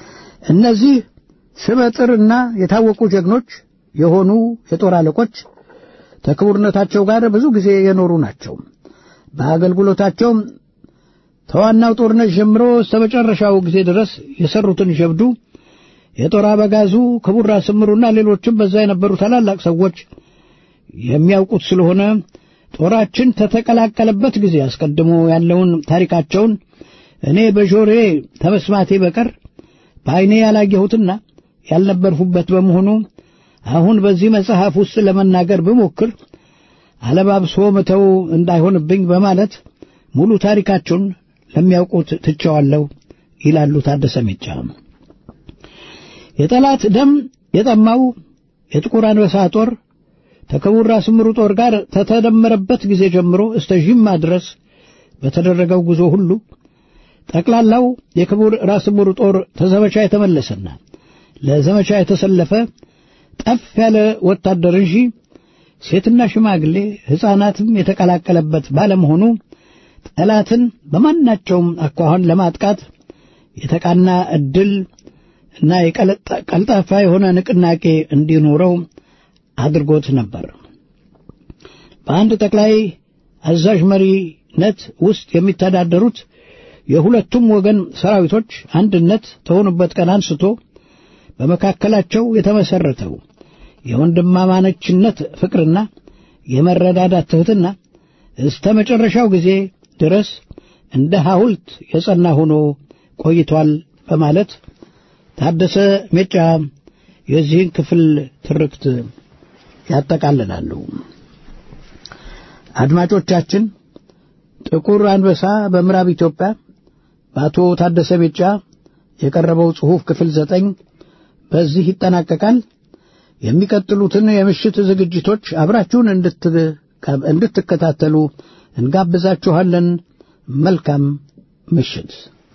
እነዚህ ስመጥርና የታወቁ ጀግኖች የሆኑ የጦር አለቆች ከክቡርነታቸው ጋር ብዙ ጊዜ የኖሩ ናቸው። በአገልግሎታቸውም ተዋናው ጦርነት ጀምሮ እስከ መጨረሻው ጊዜ ድረስ የሰሩትን ጀብዱ የጦር አበጋዙ ክቡር ራስ ምሩና ሌሎችም በዛ የነበሩ ታላላቅ ሰዎች የሚያውቁት ስለሆነ ጦራችን ተተቀላቀለበት ጊዜ አስቀድሞ ያለውን ታሪካቸውን እኔ በጆሬ ተመስማቴ በቀር በዐይኔ ያላየሁትና ያልነበርሁበት በመሆኑ አሁን በዚህ መጽሐፍ ውስጥ ለመናገር ብሞክር አለባብሶ መተው እንዳይሆንብኝ በማለት ሙሉ ታሪካቸውን ለሚያውቁት ትቸዋለሁ ይላሉ ታደሰ ሜጫ። የጠላት ደም የጠማው የጥቁር አንበሳ ጦር ከክቡር ራስ ምሩ ጦር ጋር ተተደመረበት ጊዜ ጀምሮ እስተ ዥማ ድረስ በተደረገው ጉዞ ሁሉ ጠቅላላው የክቡር ራስ ምሩ ጦር ተዘመቻ የተመለሰና ለዘመቻ የተሰለፈ ጠፍ ያለ ወታደር እንጂ ሴትና ሽማግሌ ሕፃናትም የተቀላቀለበት ባለመሆኑ ጠላትን በማናቸውም አኳኋን ለማጥቃት የተቃና ዕድል እና የቀልጣፋ የሆነ ንቅናቄ እንዲኖረው አድርጎት ነበር። በአንድ ጠቅላይ አዛዥ መሪነት ውስጥ የሚተዳደሩት የሁለቱም ወገን ሰራዊቶች አንድነት ከሆኑበት ቀን አንስቶ በመካከላቸው የተመሰረተው የወንድማማነችነት ፍቅርና የመረዳዳት ትሕትና እስተ መጨረሻው ጊዜ ድረስ እንደ ሐውልት የጸና ሆኖ ቆይቷል በማለት ታደሰ ሜጫ የዚህን ክፍል ትርክት ያጠቃልላሉ። አድማጮቻችን፣ ጥቁር አንበሳ በምዕራብ ኢትዮጵያ በአቶ ታደሰ ሜጫ የቀረበው ጽሑፍ ክፍል ዘጠኝ በዚህ ይጠናቀቃል። የሚቀጥሉትን የምሽት ዝግጅቶች አብራችሁን እንድትከታተሉ እንጋብዛችኋለን። መልካም ምሽት።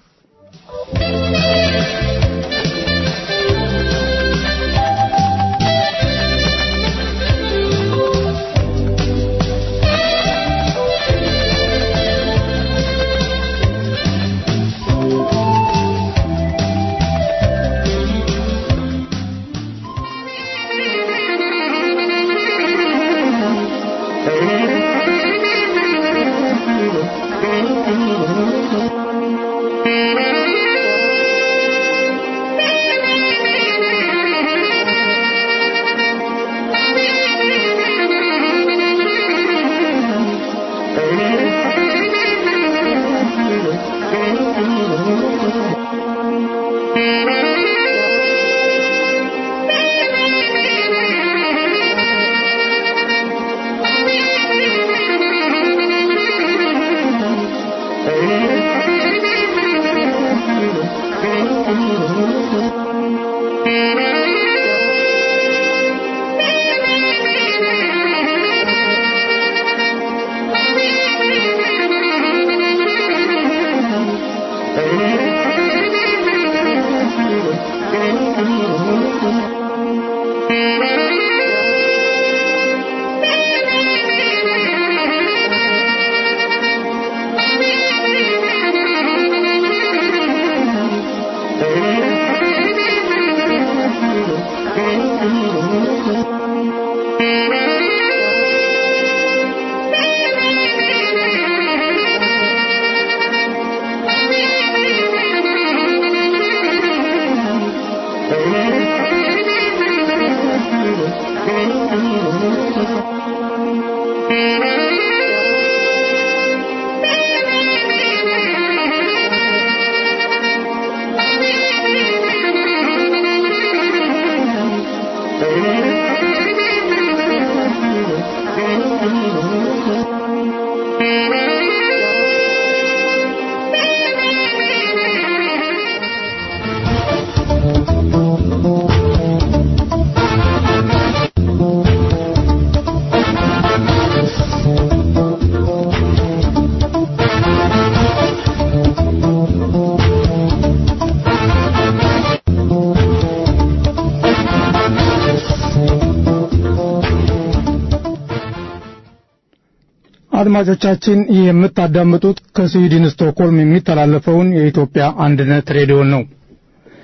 አድማጮቻችን ይህ የምታዳምጡት ከስዊድን ስቶክሆልም የሚተላለፈውን የኢትዮጵያ አንድነት ሬዲዮን ነው።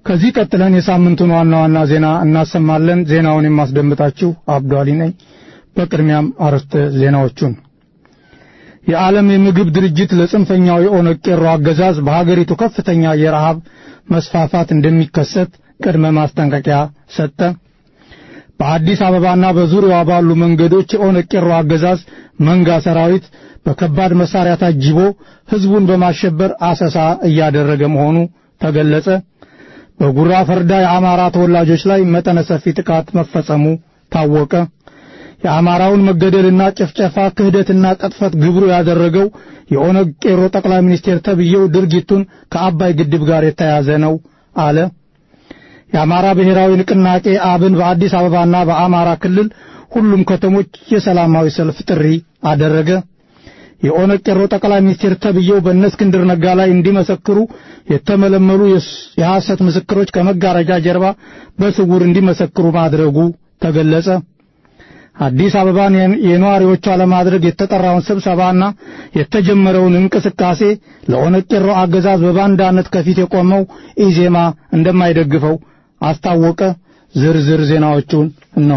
ከዚህ ቀጥለን የሳምንቱን ዋና ዋና ዜና እናሰማለን። ዜናውን የማስደምጣችሁ አብዷሊ ነኝ። በቅድሚያም አርዕስተ ዜናዎቹን የዓለም የምግብ ድርጅት ለጽንፈኛው የኦነግ ቄሮ አገዛዝ በሀገሪቱ ከፍተኛ የረሃብ መስፋፋት እንደሚከሰት ቅድመ ማስጠንቀቂያ ሰጠ። በአዲስ አበባና በዙሪያዋ ባሉ መንገዶች የኦነግ ቄሮ አገዛዝ መንጋ ሰራዊት በከባድ መሳሪያ ታጅቦ ሕዝቡን በማሸበር አሰሳ እያደረገ መሆኑ ተገለጸ። በጉራ ፈርዳ የአማራ ተወላጆች ላይ መጠነ ሰፊ ጥቃት መፈጸሙ ታወቀ። የአማራውን መገደልና ጭፍጨፋ ክህደትና ቅጥፈት ግብሩ ያደረገው የኦነግ ቄሮ ጠቅላይ ሚኒስቴር ተብዬው ድርጊቱን ከአባይ ግድብ ጋር የተያያዘ ነው አለ። የአማራ ብሔራዊ ንቅናቄ አብን በአዲስ አበባና በአማራ ክልል ሁሉም ከተሞች የሰላማዊ ሰልፍ ጥሪ አደረገ። የኦነግ ቄሮ ጠቅላይ ሚኒስቴር ተብዬው በእነ እስክንድር ነጋ ላይ እንዲመሰክሩ የተመለመሉ የሐሰት ምስክሮች ከመጋረጃ ጀርባ በስውር እንዲመሰክሩ ማድረጉ ተገለጸ። አዲስ አበባን የነዋሪዎቿ ለማድረግ የተጠራውን ስብሰባና የተጀመረውን እንቅስቃሴ ለኦነግ ቄሮ አገዛዝ በባንዳነት ከፊት የቆመው ኢዜማ እንደማይደግፈው አስታወቀ። ዝርዝር ዜናዎቹን እነሆ።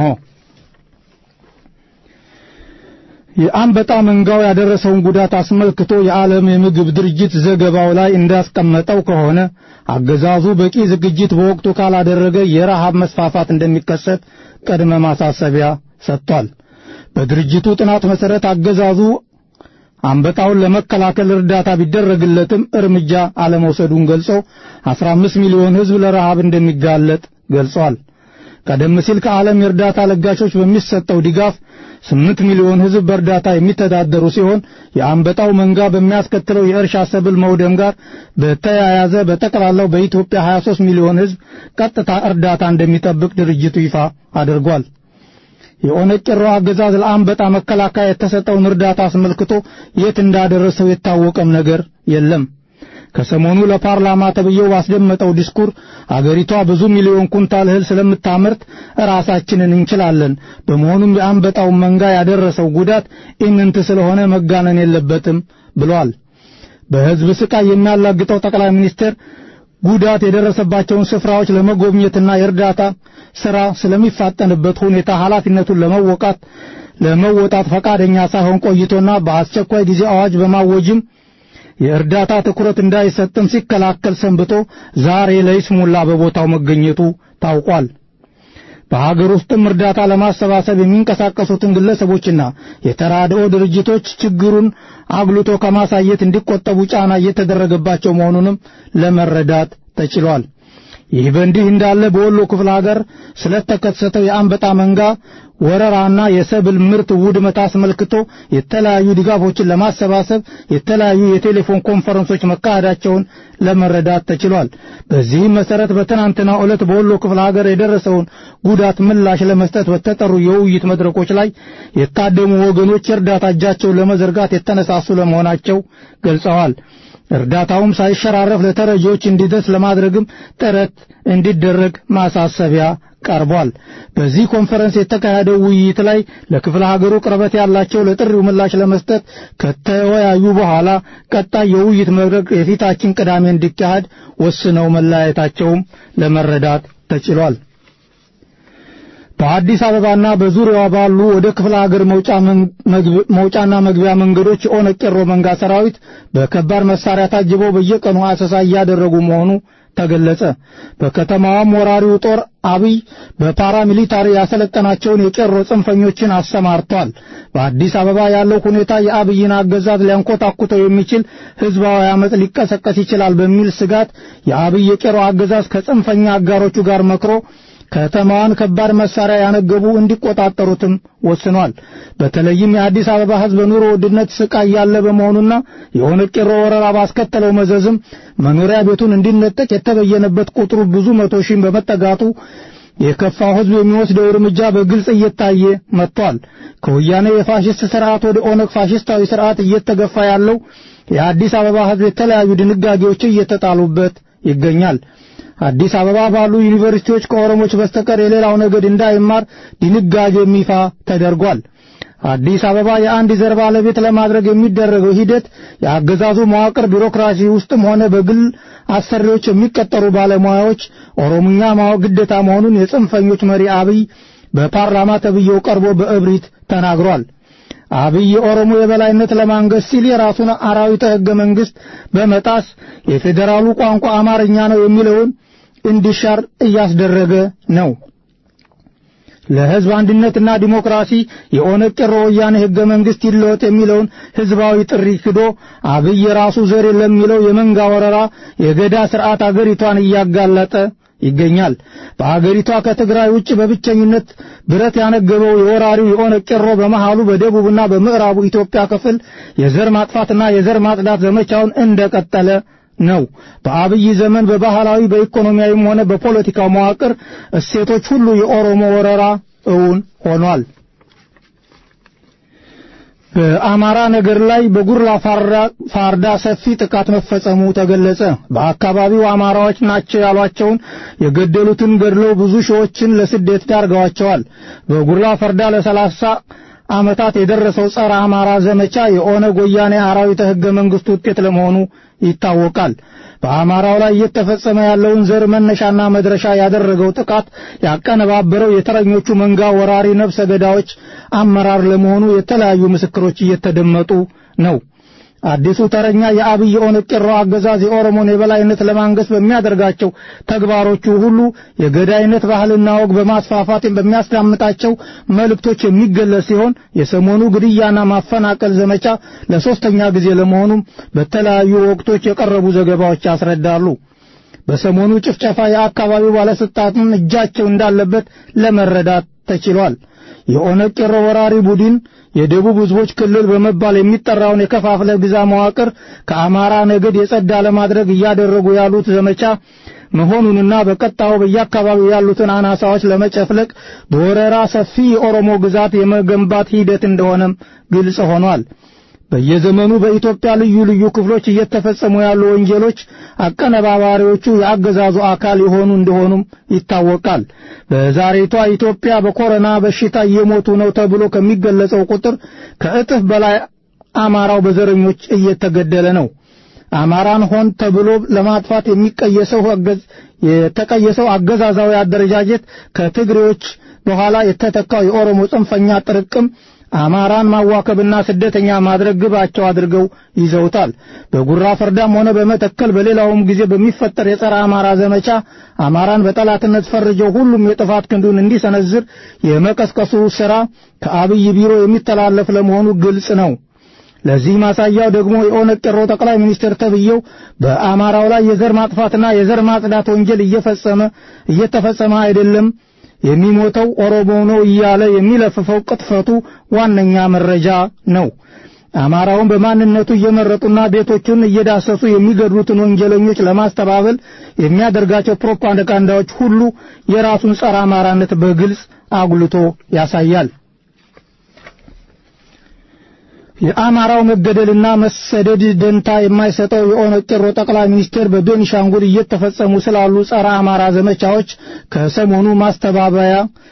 የአንበጣ መንጋው ያደረሰውን ጉዳት አስመልክቶ የዓለም የምግብ ድርጅት ዘገባው ላይ እንዳስቀመጠው ከሆነ አገዛዙ በቂ ዝግጅት በወቅቱ ካላደረገ የረሃብ መስፋፋት እንደሚከሰት ቅድመ ማሳሰቢያ ሰጥቷል። በድርጅቱ ጥናት መሠረት አገዛዙ አንበጣውን ለመከላከል እርዳታ ቢደረግለትም እርምጃ አለመውሰዱን ገልጾ 15 ሚሊዮን ሕዝብ ለረሃብ እንደሚጋለጥ ገልጿል። ቀደም ሲል ከዓለም የእርዳታ ለጋሾች በሚሰጠው ድጋፍ 8 ሚሊዮን ሕዝብ በእርዳታ የሚተዳደሩ ሲሆን የአንበጣው መንጋ በሚያስከትለው የእርሻ ሰብል መውደም ጋር በተያያዘ በጠቅላላው በኢትዮጵያ 23 ሚሊዮን ሕዝብ ቀጥታ እርዳታ እንደሚጠብቅ ድርጅቱ ይፋ አድርጓል። የኦነግ ቄሮ አገዛዝ ለአንበጣ መከላከያ የተሰጠውን እርዳታ አስመልክቶ የት እንዳደረሰው የታወቀም ነገር የለም። ከሰሞኑ ለፓርላማ ተብዬው ባስደመጠው ዲስኩር አገሪቷ ብዙ ሚሊዮን ኩንታል እህል ስለምታመርት ራሳችንን እንችላለን፣ በመሆኑም የአንበጣውን መንጋ ያደረሰው ጉዳት ኢምንት ስለሆነ መጋነን የለበትም ብሏል። በሕዝብ ስቃይ የሚያላግጠው ጠቅላይ ሚኒስትር ጉዳት የደረሰባቸውን ስፍራዎች ለመጎብኘትና የእርዳታ ሥራ ስለሚፋጠንበት ሁኔታ ኃላፊነቱን ለመወቃት ለመወጣት ፈቃደኛ ሳይሆን ቆይቶና በአስቸኳይ ጊዜ አዋጅ በማወጅም የእርዳታ ትኩረት እንዳይሰጥም ሲከላከል ሰንብቶ ዛሬ ለይስሙላ በቦታው መገኘቱ ታውቋል። በሀገር ውስጥም እርዳታ ለማሰባሰብ የሚንቀሳቀሱትን ግለሰቦችና የተራድኦ ድርጅቶች ችግሩን አጉልቶ ከማሳየት እንዲቆጠቡ ጫና እየተደረገባቸው መሆኑንም ለመረዳት ተችሏል። ይህ በእንዲህ እንዳለ በወሎ ክፍለ ሀገር ስለተከሰተው የአንበጣ መንጋ ወረራና የሰብል ምርት ውድመት አስመልክቶ የተለያዩ ድጋፎችን ለማሰባሰብ የተለያዩ የቴሌፎን ኮንፈረንሶች መካሄዳቸውን ለመረዳት ተችሏል። በዚህም መሰረት በትናንትናው ዕለት በወሎ ክፍለ ሀገር የደረሰውን ጉዳት ምላሽ ለመስጠት በተጠሩ የውይይት መድረኮች ላይ የታደሙ ወገኖች የእርዳታ እጃቸውን ለመዘርጋት የተነሳሱ ለመሆናቸው ገልጸዋል። እርዳታውም ሳይሸራረፍ ለተረጂዎች እንዲደርስ ለማድረግም ጥረት እንዲደረግ ማሳሰቢያ ቀርቧል። በዚህ ኮንፈረንስ የተካሄደው ውይይት ላይ ለክፍለ ሀገሩ ቅርበት ያላቸው ለጥሪው ምላሽ ለመስጠት ከተወያዩ በኋላ ቀጣይ የውይይት መድረክ የፊታችን ቅዳሜ እንዲካሄድ ወስነው መለያየታቸውም ለመረዳት ተችሏል። በአዲስ አበባና በዙሪያዋ ባሉ ወደ ክፍለ ሀገር መውጫና መግቢያ መንገዶች የኦነግ ቄሮ መንጋ ሰራዊት በከባድ መሳሪያ ታጅበው በየቀኑ አሰሳ እያደረጉ መሆኑ ተገለጸ። በከተማዋም ወራሪው ጦር አብይ በፓራሚሊታሪ ያሰለጠናቸውን የቄሮ ጽንፈኞችን አሰማርቷል። በአዲስ አበባ ያለው ሁኔታ የአብይን አገዛዝ ሊያንኮታኩተው የሚችል ህዝባዊ አመፅ ሊቀሰቀስ ይችላል በሚል ስጋት የአብይ የቄሮ አገዛዝ ከጽንፈኛ አጋሮቹ ጋር መክሮ ከተማዋን ከባድ መሳሪያ ያነገቡ እንዲቆጣጠሩትም ወስኗል። በተለይም የአዲስ አበባ ህዝብ በኑሮ ውድነት ስቃይ ያለ በመሆኑና የኦነግ ቄሮ ወረራ ባስከተለው መዘዝም መኖሪያ ቤቱን እንዲነጠቅ የተበየነበት ቁጥሩ ብዙ መቶ ሺህ በመጠጋቱ የከፋው ህዝብ የሚወስደው እርምጃ በግልጽ እየታየ መጥቷል። ከወያኔ የፋሽስት ስርዓት ወደ ኦነግ ፋሽስታዊ ስርዓት እየተገፋ ያለው የአዲስ አበባ ህዝብ የተለያዩ ድንጋጌዎች እየተጣሉበት ይገኛል። አዲስ አበባ ባሉ ዩኒቨርሲቲዎች ከኦሮሞች በስተቀር የሌላው ነገድ እንዳይማር ድንጋጌ ይፋ ተደርጓል። አዲስ አበባ የአንድ ዘር ባለቤት ለማድረግ የሚደረገው ሂደት የአገዛዙ መዋቅር ቢሮክራሲ ውስጥም ሆነ በግል አሰሪዎች የሚቀጠሩ ባለሙያዎች ኦሮምኛ ማወቅ ግዴታ መሆኑን የጽንፈኞች መሪ አብይ በፓርላማ ተብዬው ቀርቦ በእብሪት ተናግሯል። አብይ የኦሮሞ የበላይነት ለማንገስ ሲል የራሱን አራዊተ ሕገ መንግሥት በመጣስ የፌዴራሉ ቋንቋ አማርኛ ነው የሚለውን እንዲሻር እያስደረገ ነው። ለሕዝብ አንድነትና ዲሞክራሲ የኦነግ ቄሮ ወያኔ ሕገ መንግሥት ይለወጥ የሚለውን ሕዝባዊ ጥሪ ክዶ አብይ የራሱ ዘር ለሚለው የመንጋ ወረራ የገዳ ስርዓት አገሪቷን እያጋለጠ ይገኛል። በአገሪቷ ከትግራይ ውጭ በብቸኝነት ብረት ያነገበው የወራሪው የኦነግ ቄሮ በመሃሉ በደቡብና በምዕራቡ ኢትዮጵያ ክፍል የዘር ማጥፋትና የዘር ማጽዳት ዘመቻውን እንደቀጠለ ነው። በአብይ ዘመን በባህላዊ በኢኮኖሚያዊም ሆነ በፖለቲካው መዋቅር እሴቶች ሁሉ የኦሮሞ ወረራ እውን ሆኗል። በአማራ ነገር ላይ በጉራ ፋርዳ ሰፊ ጥቃት መፈጸሙ ተገለጸ። በአካባቢው አማራዎች ናቸው ያሏቸውን የገደሉትን ገድለው ብዙ ሺዎችን ለስደት ዳርገዋቸዋል። በጉራ ፈርዳ ለሰላሳ ዓመታት የደረሰው ጸረ አማራ ዘመቻ የኦነግ ወያኔ አራዊተ ሕገ መንግሥት ውጤት ለመሆኑ ይታወቃል። በአማራው ላይ እየተፈጸመ ያለውን ዘር መነሻና መድረሻ ያደረገው ጥቃት ያቀነባበረው የተረኞቹ መንጋ ወራሪ ነፍሰ ገዳዮች አመራር ለመሆኑ የተለያዩ ምስክሮች እየተደመጡ ነው። አዲሱ ተረኛ የአብይ ኦነግ ቄሮ አገዛዝ የኦሮሞን የበላይነት ለማንገስ በሚያደርጋቸው ተግባሮቹ ሁሉ የገዳይነት ባህልና ወግ በማስፋፋት በሚያስዳምጣቸው መልእክቶች የሚገለጽ ሲሆን የሰሞኑ ግድያና ማፈናቀል ዘመቻ ለሶስተኛ ጊዜ ለመሆኑም በተለያዩ ወቅቶች የቀረቡ ዘገባዎች ያስረዳሉ። በሰሞኑ ጭፍጨፋ የአካባቢው ባለስልጣናት እጃቸው እንዳለበት ለመረዳት ተችሏል። የኦነግ ቄሮ ወራሪ ቡድን የደቡብ ሕዝቦች ክልል በመባል የሚጠራውን የከፋፍለ ግዛ መዋቅር ከአማራ ነገድ የጸዳ ለማድረግ እያደረጉ ያሉት ዘመቻ መሆኑንና በቀጣዩ በየአካባቢው ያሉትን አናሳዎች ለመጨፍለቅ በወረራ ሰፊ የኦሮሞ ግዛት የመገንባት ሂደት እንደሆነም ግልጽ ሆኗል። በየዘመኑ በኢትዮጵያ ልዩ ልዩ ክፍሎች እየተፈጸሙ ያሉ ወንጀሎች አቀነባባሪዎቹ የአገዛዙ አካል የሆኑ እንደሆኑም ይታወቃል። በዛሬቷ ኢትዮጵያ በኮሮና በሽታ እየሞቱ ነው ተብሎ ከሚገለጸው ቁጥር ከእጥፍ በላይ አማራው በዘረኞች እየተገደለ ነው። አማራን ሆን ተብሎ ለማጥፋት የሚቀየሰው አገዝ የተቀየሰው አገዛዛዊ አደረጃጀት ከትግሬዎች በኋላ የተተካው የኦሮሞ ጽንፈኛ ጥርቅም አማራን ማዋከብና ስደተኛ ማድረግ ግባቸው አድርገው ይዘውታል። በጉራ ፈርዳም ሆነ በመተከል በሌላውም ጊዜ በሚፈጠር የጸረ አማራ ዘመቻ አማራን በጠላትነት ፈርጀው ሁሉም የጥፋት ክንዱን እንዲሰነዝር የመቀስቀሱ ሥራ ከአብይ ቢሮ የሚተላለፍ ለመሆኑ ግልጽ ነው። ለዚህ ማሳያው ደግሞ የኦነግ ቄሮ ጠቅላይ ሚኒስትር ተብዬው በአማራው ላይ የዘር ማጥፋትና የዘር ማጽዳት ወንጀል እየፈጸመ እየተፈጸመ አይደለም የሚሞተው ኦሮሞ ነው እያለ የሚለፍፈው ቅጥፈቱ ዋነኛ መረጃ ነው። አማራውን በማንነቱ እየመረጡና ቤቶቹን እየዳሰሱ የሚገድሉትን ወንጀለኞች ለማስተባበል የሚያደርጋቸው ፕሮፓጋንዳዎች ሁሉ የራሱን ጸረ አማራነት በግልጽ አጉልቶ ያሳያል። የአማራው መገደልና መሰደድ ደንታ የማይሰጠው የኦነግ ቄሮ ጠቅላይ ሚኒስቴር በቤኒሻንጉል እየተፈጸሙ ስላሉ ጸረ አማራ ዘመቻዎች ከሰሞኑ ማስተባበያ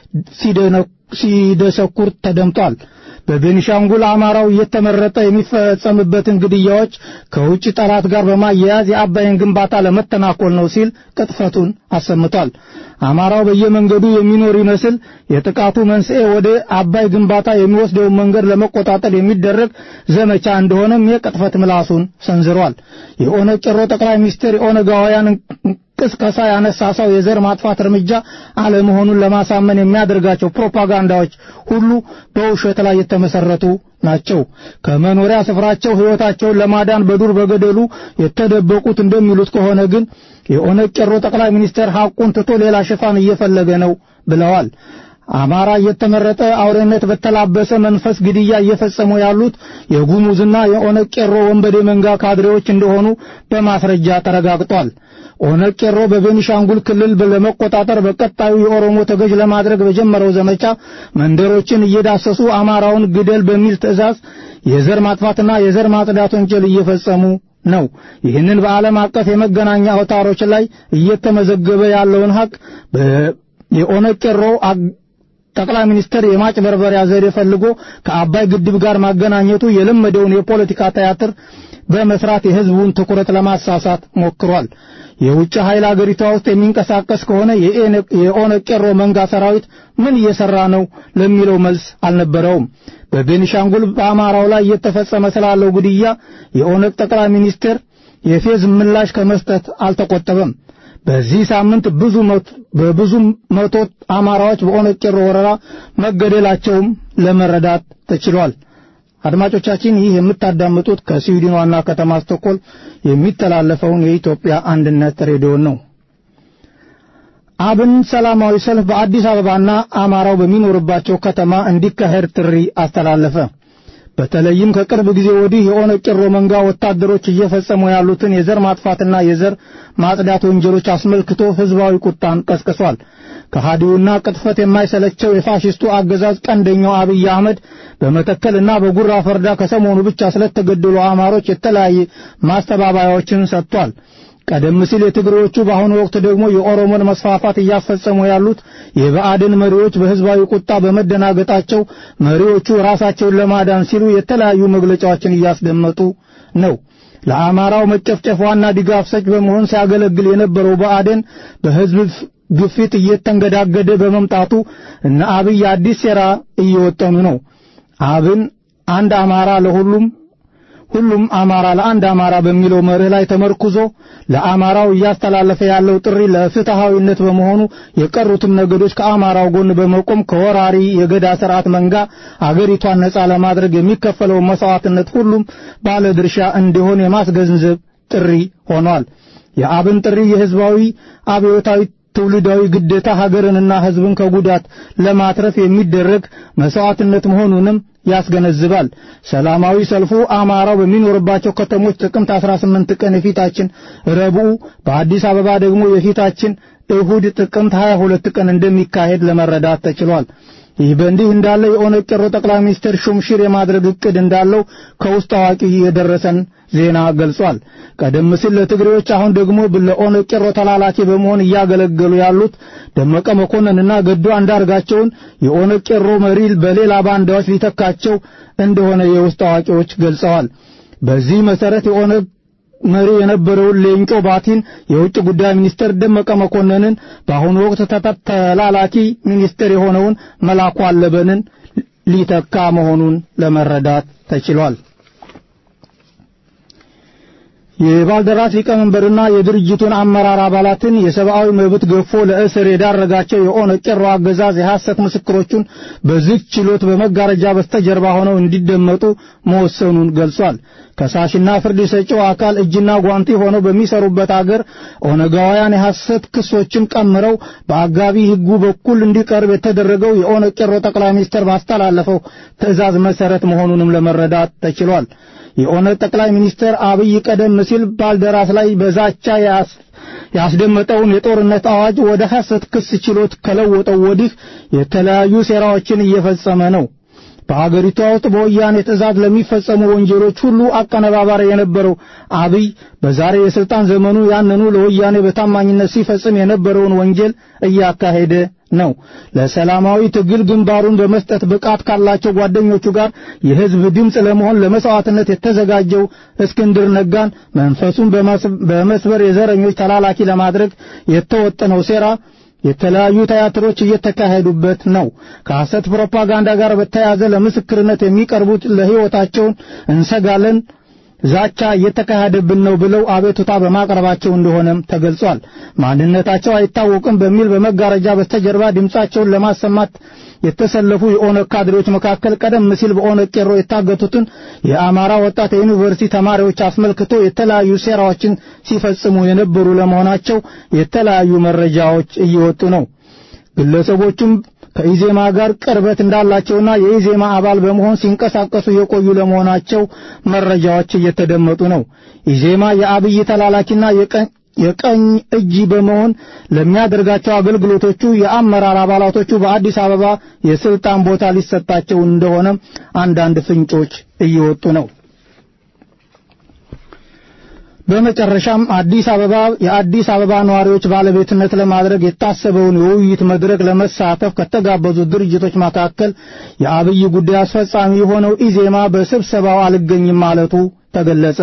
ሲደሰኩር ተደምጧል። በቤኒሻንጉል አማራው እየተመረጠ የሚፈጸምበትን ግድያዎች ከውጭ ጠላት ጋር በማያያዝ የአባይን ግንባታ ለመተናኮል ነው ሲል ቅጥፈቱን አሰምቷል። አማራው በየመንገዱ የሚኖር ይመስል የጥቃቱ መንስኤ ወደ አባይ ግንባታ የሚወስደውን መንገድ ለመቆጣጠር የሚደረግ ዘመቻ እንደሆነም የቅጥፈት ምላሱን ሰንዝሯል። የኦነግ ቄሮ ጠቅላይ ሚኒስትር የኦነጋውያን ቅስቀሳ ያነሳሳው የዘር ማጥፋት እርምጃ አለመሆኑን ለማሳመን የሚያደርጋቸው ፕሮፓጋንዳዎች ሁሉ በውሸት ላይ የተመሰረቱ ናቸው። ከመኖሪያ ስፍራቸው ሕይወታቸውን ለማዳን በዱር በገደሉ የተደበቁት እንደሚሉት ከሆነ ግን የኦነግ ቄሮ ጠቅላይ ሚኒስትር ሐቁን ትቶ ሌላ ሽፋን እየፈለገ ነው ብለዋል። አማራ እየተመረጠ አውሬነት በተላበሰ መንፈስ ግድያ እየፈጸሙ ያሉት የጉሙዝና የኦነግ ቄሮ ወንበዴ መንጋ ካድሬዎች እንደሆኑ በማስረጃ ተረጋግጧል። ኦነግ ቄሮ በቤኒሻንጉል ክልል ለመቆጣጠር በቀጣዩ የኦሮሞ ተገዥ ለማድረግ በጀመረው ዘመቻ መንደሮችን እየዳሰሱ አማራውን ግደል በሚል ትዕዛዝ የዘር ማጥፋትና የዘር ማጽዳት ወንጀል እየፈጸሙ ነው። ይህንን በዓለም አቀፍ የመገናኛ አውታሮች ላይ እየተመዘገበ ያለውን ሀቅ የኦነግ ቄሮ ጠቅላይ ሚኒስትር የማጭበርበሪያ ዘዴ ፈልጎ ከአባይ ግድብ ጋር ማገናኘቱ የለመደውን የፖለቲካ ቲያትር በመስራት የሕዝቡን ትኩረት ለማሳሳት ሞክሯል። የውጭ ኃይል አገሪቷ ውስጥ የሚንቀሳቀስ ከሆነ የኦነግ ቄሮ መንጋ ሰራዊት ምን እየሰራ ነው ለሚለው መልስ አልነበረውም። በቤኒሻንጉል በአማራው ላይ እየተፈጸመ ስላለው ግድያ የኦነግ ጠቅላይ ሚኒስትር የፌዝ ምላሽ ከመስጠት አልተቆጠበም። በዚህ ሳምንት ብዙ በብዙ መቶ አማራዎች በኦነግ ቄሮ ወረራ መገደላቸውም ለመረዳት ተችሏል። አድማጮቻችን ይህ የምታዳምጡት ከስዊድን ዋና ከተማ ስቶኮልም የሚተላለፈውን የኢትዮጵያ አንድነት ሬዲዮ ነው። አብን ሰላማዊ ሰልፍ በአዲስ አበባና አማራው በሚኖርባቸው ከተማ እንዲካሄድ ጥሪ አስተላለፈ። በተለይም ከቅርብ ጊዜ ወዲህ የኦነግ ቄሮ መንጋ ወታደሮች እየፈጸሙ ያሉትን የዘር ማጥፋትና የዘር ማጽዳት ወንጀሎች አስመልክቶ ሕዝባዊ ቁጣን ቀስቅሷል። ከሃዲውና ቅጥፈት የማይሰለቸው የፋሽስቱ አገዛዝ ቀንደኛው አብይ አህመድ በመተከልና በጉራ ፈርዳ ከሰሞኑ ብቻ ስለተገደሉ አማሮች የተለያየ ማስተባበያዎችን ሰጥቷል። ቀደም ሲል የትግሬዎቹ በአሁኑ ወቅት ደግሞ የኦሮሞን መስፋፋት እያፈጸሙ ያሉት የብአዴን መሪዎች በሕዝባዊ ቁጣ በመደናገጣቸው መሪዎቹ ራሳቸውን ለማዳን ሲሉ የተለያዩ መግለጫዎችን እያስደመጡ ነው። ለአማራው መጨፍጨፍ ዋና ድጋፍ ሰጭ በመሆን ሲያገለግል የነበረው ብአዴን በሕዝብ ግፊት እየተንገዳገደ በመምጣቱ እነ አብይ አዲስ ሴራ እየወጠኑ ነው። አብን አንድ አማራ ለሁሉም ሁሉም አማራ ለአንድ አማራ በሚለው መርህ ላይ ተመርኩዞ ለአማራው እያስተላለፈ ያለው ጥሪ ለፍትሃዊነት በመሆኑ የቀሩትም ነገዶች ከአማራው ጎን በመቆም ከወራሪ የገዳ ስርዓት መንጋ አገሪቷን ነጻ ለማድረግ የሚከፈለውን መስዋዕትነት ሁሉም ባለ ድርሻ እንዲሆን የማስገንዘብ ጥሪ ሆኗል። የአብን ጥሪ የህዝባዊ አብዮታዊ ትውልዳዊ ግዴታ ሀገርንና ህዝብን ከጉዳት ለማትረፍ የሚደረግ መስዋዕትነት መሆኑንም ያስገነዝባል። ሰላማዊ ሰልፉ አማራው በሚኖርባቸው ከተሞች ጥቅምት 18 ቀን የፊታችን ረቡዕ፣ በአዲስ አበባ ደግሞ የፊታችን እሁድ ጥቅምት 22 ቀን እንደሚካሄድ ለመረዳት ተችሏል። ይህ በእንዲህ እንዳለ የኦነግ ቄሮ ጠቅላይ ሚኒስትር ሹምሽር የማድረግ እቅድ እንዳለው ከውስጥ አዋቂ የደረሰን ዜና ገልጿል። ቀደም ሲል ለትግሬዎች አሁን ደግሞ ለኦነግ ቄሮ ተላላኪ በመሆን እያገለገሉ ያሉት ደመቀ መኮንንና ገዱ አንዳርጋቸውን የኦነግ ቄሮ መሪ በሌላ ባንዳዎች ሊተካቸው እንደሆነ የውስጥ አዋቂዎች ገልጸዋል። በዚህ መሰረት የኦነግ መሪ የነበረውን ሌንጮ ባቲን የውጭ ጉዳይ ሚኒስትር ደመቀ መኮንንን በአሁኑ ወቅት ተላላኪ ሚኒስትር የሆነውን መላኩ አለበንን ሊተካ መሆኑን ለመረዳት ተችሏል። የባልደራስ ሊቀመንበርና የድርጅቱን አመራር አባላትን የሰብአዊ መብት ገፎ ለእስር የዳረጋቸው የኦነግ ቄሮ አገዛዝ የሐሰት ምስክሮቹን በዝግ ችሎት በመጋረጃ በስተጀርባ ሆነው እንዲደመጡ መወሰኑን ገልጿል። ከሳሽና ፍርድ ሰጪው አካል እጅና ጓንቲ ሆነው በሚሰሩበት አገር ኦነጋውያን የሐሰት ክሶችን ቀምረው በአጋቢ ሕጉ በኩል እንዲቀርብ የተደረገው የኦነግ ቄሮ ጠቅላይ ሚኒስትር ባስተላለፈው ትዕዛዝ መሰረት መሆኑንም ለመረዳት ተችሏል። የኦነግ ጠቅላይ ሚኒስትር አብይ ቀደም ሲል ባልደራስ ላይ በዛቻ ያስደመጠውን የጦርነት አዋጅ ወደ ሐሰት ክስ ችሎት ከለወጠው ወዲህ የተለያዩ ሴራዎችን እየፈጸመ ነው። በአገሪቷ ውስጥ በወያኔ ትዕዛዝ ለሚፈጸሙ ወንጀሎች ሁሉ አቀነባባሪ የነበረው አብይ በዛሬ የስልጣን ዘመኑ ያንኑ ለወያኔ በታማኝነት ሲፈጽም የነበረውን ወንጀል እያካሄደ ነው። ለሰላማዊ ትግል ግንባሩን በመስጠት ብቃት ካላቸው ጓደኞቹ ጋር የሕዝብ ድምፅ ለመሆን ለመስዋዕትነት የተዘጋጀው እስክንድር ነጋን መንፈሱን በመስበር የዘረኞች ተላላኪ ለማድረግ የተወጠነው ሴራ የተለያዩ ቲያትሮች እየተካሄዱበት ነው። ከሐሰት ፕሮፓጋንዳ ጋር በተያያዘ ለምስክርነት የሚቀርቡት ለሕይወታቸውን እንሰጋለን ዛቻ እየተካሄደብን ነው ብለው አቤቱታ በማቅረባቸው እንደሆነም ተገልጿል። ማንነታቸው አይታወቅም በሚል በመጋረጃ በስተጀርባ ድምጻቸውን ለማሰማት የተሰለፉ የኦነግ ካድሬዎች መካከል ቀደም ሲል በኦነግ ቄሮ የታገቱትን የአማራ ወጣት የዩኒቨርሲቲ ተማሪዎች አስመልክቶ የተለያዩ ሴራዎችን ሲፈጽሙ የነበሩ ለመሆናቸው የተለያዩ መረጃዎች እየወጡ ነው። ግለሰቦቹም ከኢዜማ ጋር ቅርበት እንዳላቸውና የኢዜማ አባል በመሆን ሲንቀሳቀሱ የቆዩ ለመሆናቸው መረጃዎች እየተደመጡ ነው። ኢዜማ የአብይ ተላላኪና የቀኝ እጅ በመሆን ለሚያደርጋቸው አገልግሎቶቹ የአመራር አባላቶቹ በአዲስ አበባ የስልጣን ቦታ ሊሰጣቸው እንደሆነ አንዳንድ ፍንጮች እየወጡ ነው። በመጨረሻም አዲስ አበባ የአዲስ አበባ ነዋሪዎች ባለቤትነት ለማድረግ የታሰበውን የውይይት መድረክ ለመሳተፍ ከተጋበዙት ድርጅቶች መካከል የአብይ ጉዳይ አስፈጻሚ የሆነው ኢዜማ በስብሰባው አልገኝም ማለቱ ተገለጸ።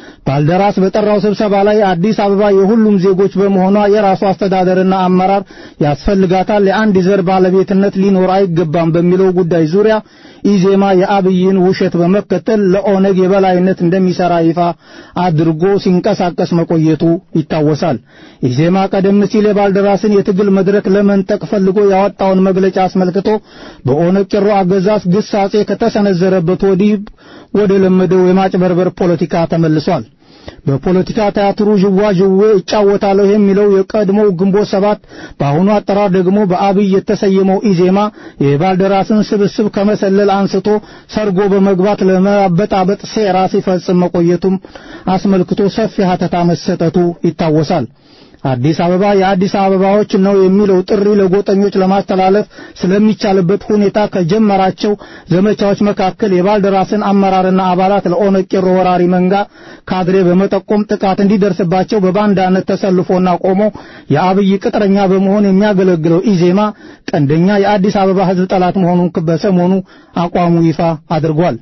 ባልደራስ በጠራው ስብሰባ ላይ አዲስ አበባ የሁሉም ዜጎች በመሆኗ የራሱ አስተዳደርና አመራር ያስፈልጋታል፣ የአንድ ዘር ባለቤትነት ሊኖር አይገባም በሚለው ጉዳይ ዙሪያ ኢዜማ የአብይን ውሸት በመከተል ለኦነግ የበላይነት እንደሚሰራ ይፋ አድርጎ ሲንቀሳቀስ መቆየቱ ይታወሳል። ኢዜማ ቀደም ሲል የባልደራስን የትግል መድረክ ለመንጠቅ ፈልጎ ያወጣውን መግለጫ አስመልክቶ በኦነግ ቄሮ አገዛዝ ግሳጼ ከተሰነዘረበት ወዲህ ወደ ለመደው የማጭበርበር ፖለቲካ ተመልሷል። በፖለቲካ ቲያትሩ ዥዋዥዌ እጫወታለሁ የሚለው የቀድሞው ግንቦት ሰባት በአሁኑ አጠራር ደግሞ በአብይ የተሰየመው ኢዜማ የባልደራስን ስብስብ ከመሰለል አንስቶ ሰርጎ በመግባት ለማበጣበጥ ሴራ ሲፈጽም መቆየቱም አስመልክቶ ሰፊ ሀተታ መሰጠቱ ይታወሳል። አዲስ አበባ የአዲስ አበባዎች ነው የሚለው ጥሪ ለጎጠኞች ለማስተላለፍ ስለሚቻልበት ሁኔታ ከጀመራቸው ዘመቻዎች መካከል የባልደራስን አመራርና አባላት ለኦነግ ቄሮ ወራሪ መንጋ ካድሬ በመጠቆም ጥቃት እንዲደርስባቸው በባንዳነት ተሰልፎና ቆሞ የአብይ ቅጥረኛ በመሆን የሚያገለግለው ኢዜማ ቀንደኛ የአዲስ አበባ ሕዝብ ጠላት መሆኑን በሰሞኑ አቋሙ ይፋ አድርጓል።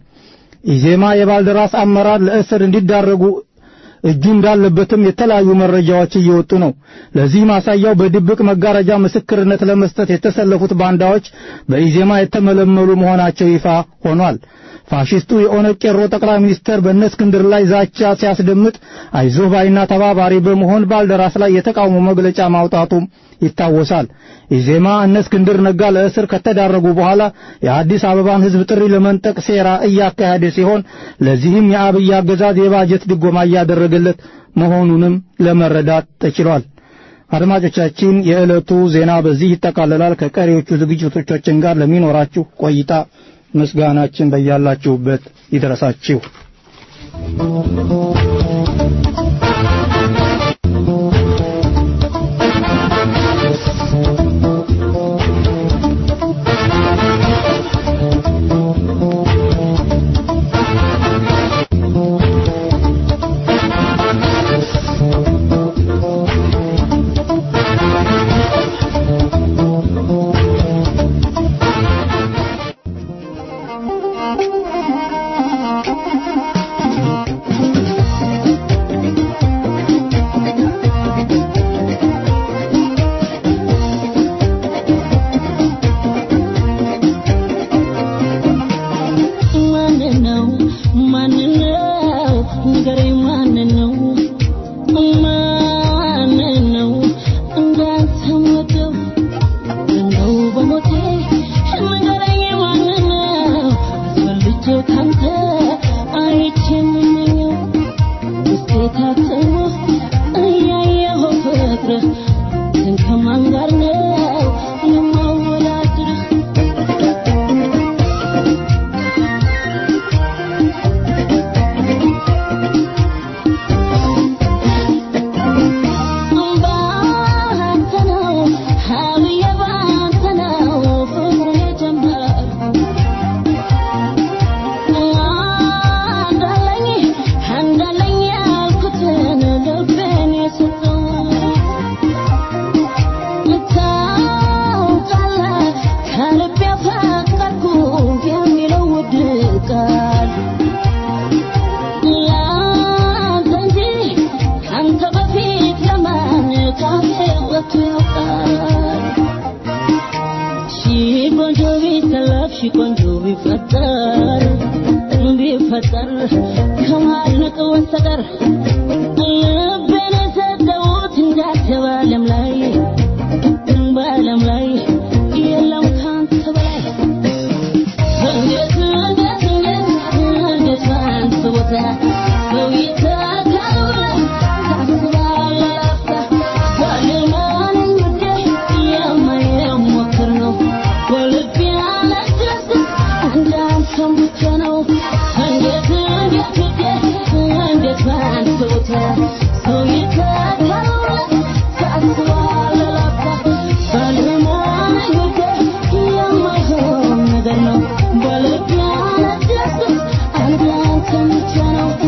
ኢዜማ የባልደራስ አመራር ለእስር እንዲዳረጉ እጁ እንዳለበትም የተለያዩ መረጃዎች እየወጡ ነው። ለዚህ ማሳያው በድብቅ መጋረጃ ምስክርነት ለመስጠት የተሰለፉት ባንዳዎች በኢዜማ የተመለመሉ መሆናቸው ይፋ ሆኗል። ፋሽስቱ የኦነግ ቄሮ ጠቅላይ ሚኒስትር በእነ እስክንድር ላይ ዛቻ ሲያስደምጥ አይዞህ ባይና ተባባሪ በመሆን ባልደራስ ላይ የተቃውሞ መግለጫ ማውጣቱም ይታወሳል። ኢዜማ እነ እስክንድር ነጋ ለእስር ከተዳረጉ በኋላ የአዲስ አበባን ሕዝብ ጥሪ ለመንጠቅ ሴራ እያካሄደ ሲሆን ለዚህም የአብይ አገዛዝ የባጀት ድጎማ እያደረገለት መሆኑንም ለመረዳት ተችሏል። አድማጮቻችን፣ የዕለቱ ዜና በዚህ ይጠቃልላል። ከቀሪዎቹ ዝግጅቶቻችን ጋር ለሚኖራችሁ ቆይታ ምስጋናችን በያላችሁበት ይድረሳችሁ። Thank you.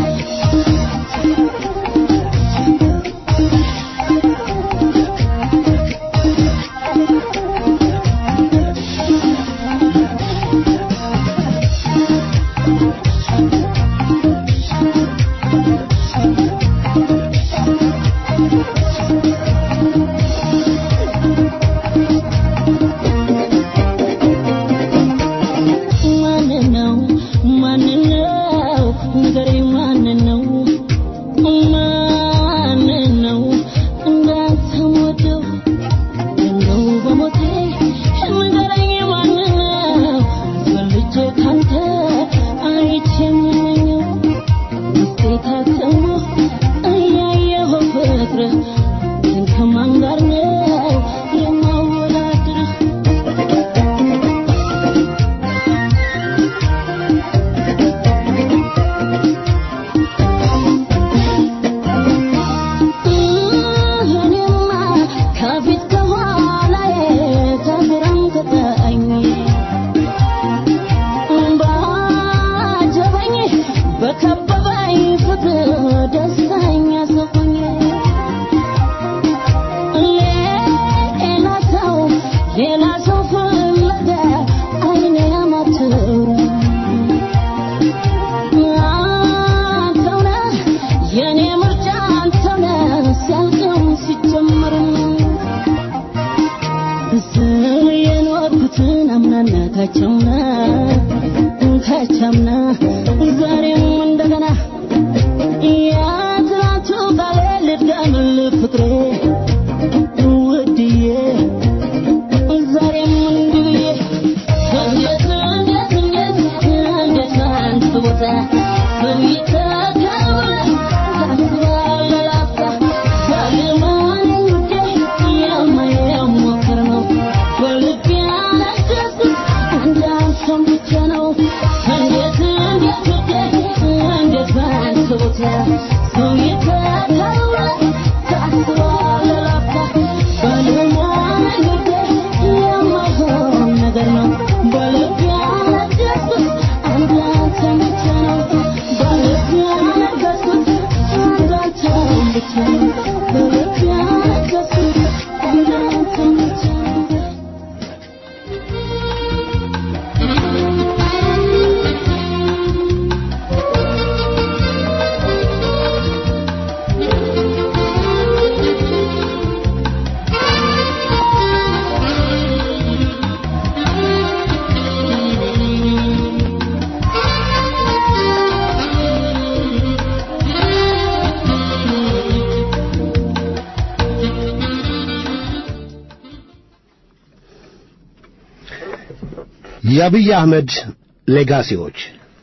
የአብይ አህመድ ሌጋሲዎች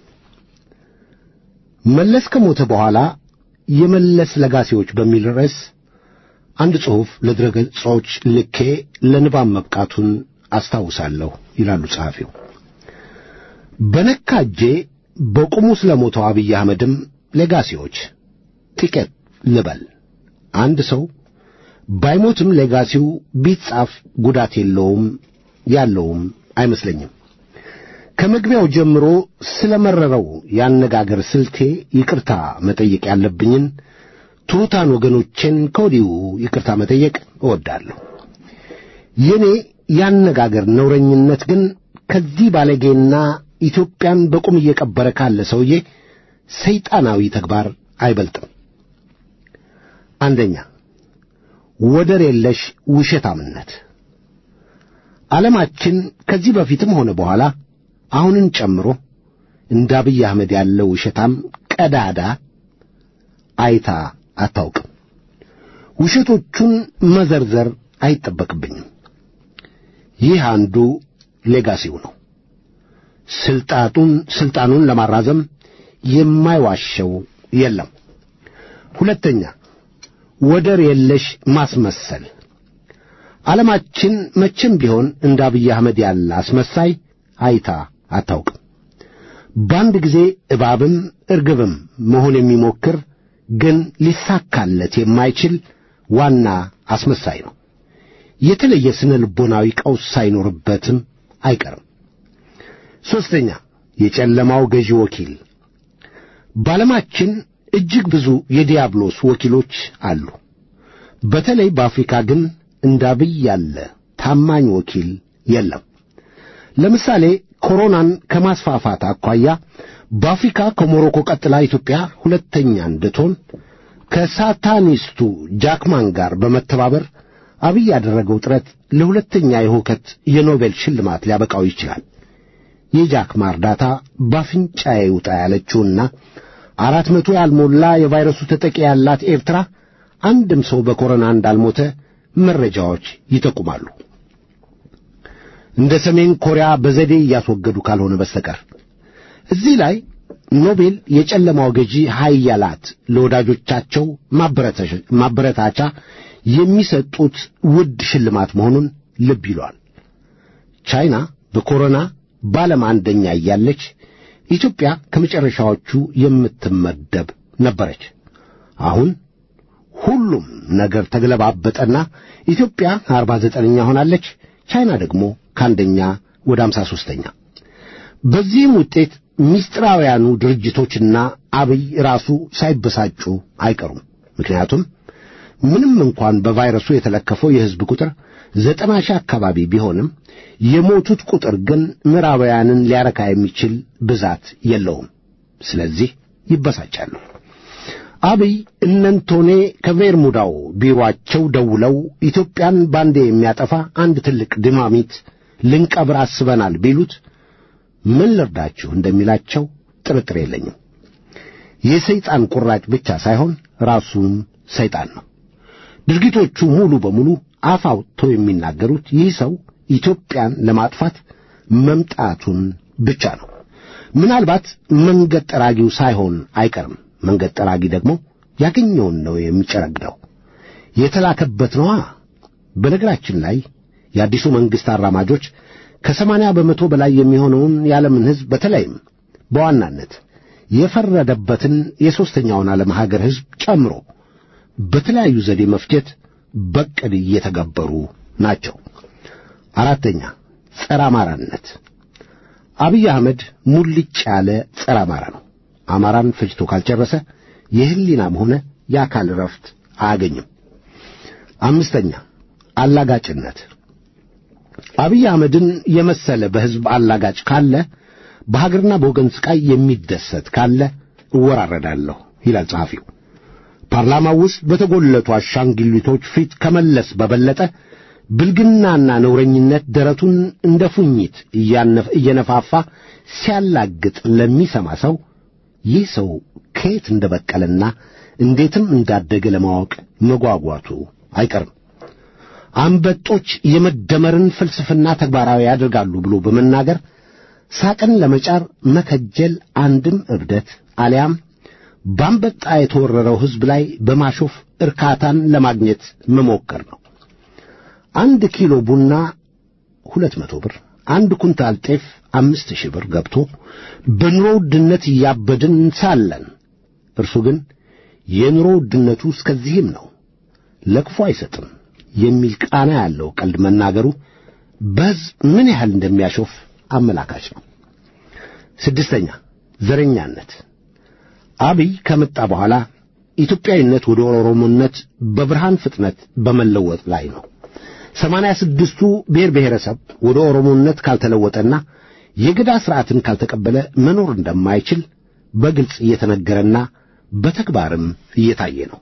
መለስ ከሞተ በኋላ የመለስ ለጋሲዎች በሚል ርዕስ አንድ ጽሑፍ ለድረገጾች ልኬ ለንባብ መብቃቱን አስታውሳለሁ ይላሉ ጸሐፊው። በነካ እጄ በቁሙ ስለ ሞተው አብይ አህመድም ሌጋሲዎች ጥቂት ልበል። አንድ ሰው ባይሞትም ሌጋሲው ቢጻፍ ጉዳት የለውም ያለውም አይመስለኝም። ከመግቢያው ጀምሮ ስለ መረረው ያነጋገር ስልቴ ይቅርታ መጠየቅ ያለብኝን ትሑታን ወገኖቼን ከወዲሁ ይቅርታ መጠየቅ እወዳለሁ። የኔ ያነጋገር ነውረኝነት ግን ከዚህ ባለጌና ኢትዮጵያን በቁም እየቀበረ ካለ ሰውዬ ሰይጣናዊ ተግባር አይበልጥም። አንደኛ ወደር የለሽ ውሸታምነት። ዓለማችን ከዚህ በፊትም ሆነ በኋላ አሁንን ጨምሮ እንደ አብይ አህመድ ያለው ውሸታም ቀዳዳ አይታ አታውቅም። ውሸቶቹን መዘርዘር አይጠበቅብኝም። ይህ አንዱ ሌጋሲው ነው። ስልጣቱን ስልጣኑን ለማራዘም የማይዋሸው የለም። ሁለተኛ ወደር የለሽ ማስመሰል። ዓለማችን መቼም ቢሆን እንደ አብይ አህመድ ያለ አስመሳይ አይታ አታውቅም። በአንድ ጊዜ እባብም እርግብም መሆን የሚሞክር ግን ሊሳካለት የማይችል ዋና አስመሳይ ነው። የተለየ ስነ ልቦናዊ ቀውስ ሳይኖርበትም አይቀርም። ሦስተኛ የጨለማው ገዢ ወኪል። በዓለማችን እጅግ ብዙ የዲያብሎስ ወኪሎች አሉ። በተለይ በአፍሪካ ግን እንደ አብይ ያለ ታማኝ ወኪል የለም። ለምሳሌ ኮሮናን ከማስፋፋት አኳያ በአፍሪካ ከሞሮኮ ቀጥላ ኢትዮጵያ ሁለተኛ እንድትሆን ከሳታኒስቱ ጃክማን ጋር በመተባበር አብይ ያደረገው ጥረት ለሁለተኛ የሁከት የኖቤል ሽልማት ሊያበቃው ይችላል። የጃክማ እርዳታ በአፍንጫዬ ይውጣ ያለችውና አራት መቶ ያልሞላ የቫይረሱ ተጠቂ ያላት ኤርትራ አንድም ሰው በኮሮና እንዳልሞተ መረጃዎች ይጠቁማሉ። እንደ ሰሜን ኮሪያ በዘዴ እያስወገዱ ካልሆነ በስተቀር እዚህ ላይ ኖቤል የጨለማው ገዢ ኃያላት ለወዳጆቻቸው ማበረታቻ የሚሰጡት ውድ ሽልማት መሆኑን ልብ ይሏል። ቻይና በኮሮና በዓለም አንደኛ እያለች ኢትዮጵያ ከመጨረሻዎቹ የምትመደብ ነበረች። አሁን ሁሉም ነገር ተገለባበጠና ኢትዮጵያ አርባ ዘጠነኛ ሆናለች። ቻይና ደግሞ ከአንደኛ ወደ አምሳ ሦስተኛ። በዚህም ውጤት ምስጢራውያኑ ድርጅቶችና አብይ ራሱ ሳይበሳጩ አይቀሩም። ምክንያቱም ምንም እንኳን በቫይረሱ የተለከፈው የሕዝብ ቁጥር ዘጠና ሺህ አካባቢ ቢሆንም የሞቱት ቁጥር ግን ምዕራባውያንን ሊያረካ የሚችል ብዛት የለውም። ስለዚህ ይበሳጫሉ። አብይ እነንቶኔ ከቬርሙዳው ቢሮአቸው ደውለው ኢትዮጵያን ባንዴ የሚያጠፋ አንድ ትልቅ ድማሚት ልንቀብር አስበናል ቢሉት ምን ልርዳችሁ እንደሚላቸው ጥርጥር የለኝም። የሰይጣን ቁራጭ ብቻ ሳይሆን ራሱም ሰይጣን ነው። ድርጊቶቹ ሙሉ በሙሉ አፍ አውጥተው የሚናገሩት ይህ ሰው ኢትዮጵያን ለማጥፋት መምጣቱን ብቻ ነው። ምናልባት መንገድ ጠራጊው ሳይሆን አይቀርም። መንገድ ጠራጊ ደግሞ ያገኘውን ነው የሚጨረግደው፣ የተላከበት ነዋ። በነገራችን ላይ የአዲሱ መንግሥት አራማጆች ከሰማንያ በመቶ በላይ የሚሆነውን የዓለምን ሕዝብ በተለይም በዋናነት የፈረደበትን የሦስተኛውን ዓለም ሀገር ሕዝብ ጨምሮ በተለያዩ ዘዴ መፍጀት በቅድ እየተገበሩ ናቸው። አራተኛ ጸረ አማራነት። አብይ አህመድ ሙልጭ ያለ ጸረ አማራ ነው። አማራን ፈጅቶ ካልጨረሰ የሕሊናም ሆነ የአካል ረፍት አያገኝም። አምስተኛ አላጋጭነት። አብይ አህመድን የመሰለ በሕዝብ አላጋጭ ካለ በሀገርና በወገን ስቃይ የሚደሰት ካለ እወራረዳለሁ ይላል ጸሐፊው። ፓርላማው ውስጥ በተጎለቱ አሻንጉሊቶች ፊት ከመለስ በበለጠ ብልግናና ነውረኝነት ደረቱን እንደ ፉኝት እየነፋፋ ሲያላግጥ ለሚሰማ ሰው ይህ ሰው ከየት እንደ በቀለና እንዴትም እንዳደገ ለማወቅ መጓጓቱ አይቀርም። አንበጦች የመደመርን ፍልስፍና ተግባራዊ ያደርጋሉ ብሎ በመናገር ሳቅን ለመጫር መከጀል አንድም እብደት አሊያም ባንበጣ የተወረረው ሕዝብ ላይ በማሾፍ እርካታን ለማግኘት መሞከር ነው። አንድ ኪሎ ቡና ሁለት መቶ ብር፣ አንድ ኩንታል ጤፍ አምስት ሺህ ብር ገብቶ በኑሮ ውድነት እያበድን ሳለን እርሱ ግን የኑሮ ውድነቱ እስከዚህም ነው፣ ለክፉ አይሰጥም የሚል ቃና ያለው ቀልድ መናገሩ በሕዝብ ምን ያህል እንደሚያሾፍ አመላካች ነው። ስድስተኛ ዘረኛነት። አብይ ከመጣ በኋላ ኢትዮጵያዊነት ወደ ኦሮሞነት በብርሃን ፍጥነት በመለወጥ ላይ ነው። ሰማንያ ስድስቱ ብሔር ብሔረሰብ ወደ ኦሮሞነት ካልተለወጠና የገዳ ሥርዓትን ካልተቀበለ መኖር እንደማይችል በግልጽ እየተነገረና በተግባርም እየታየ ነው።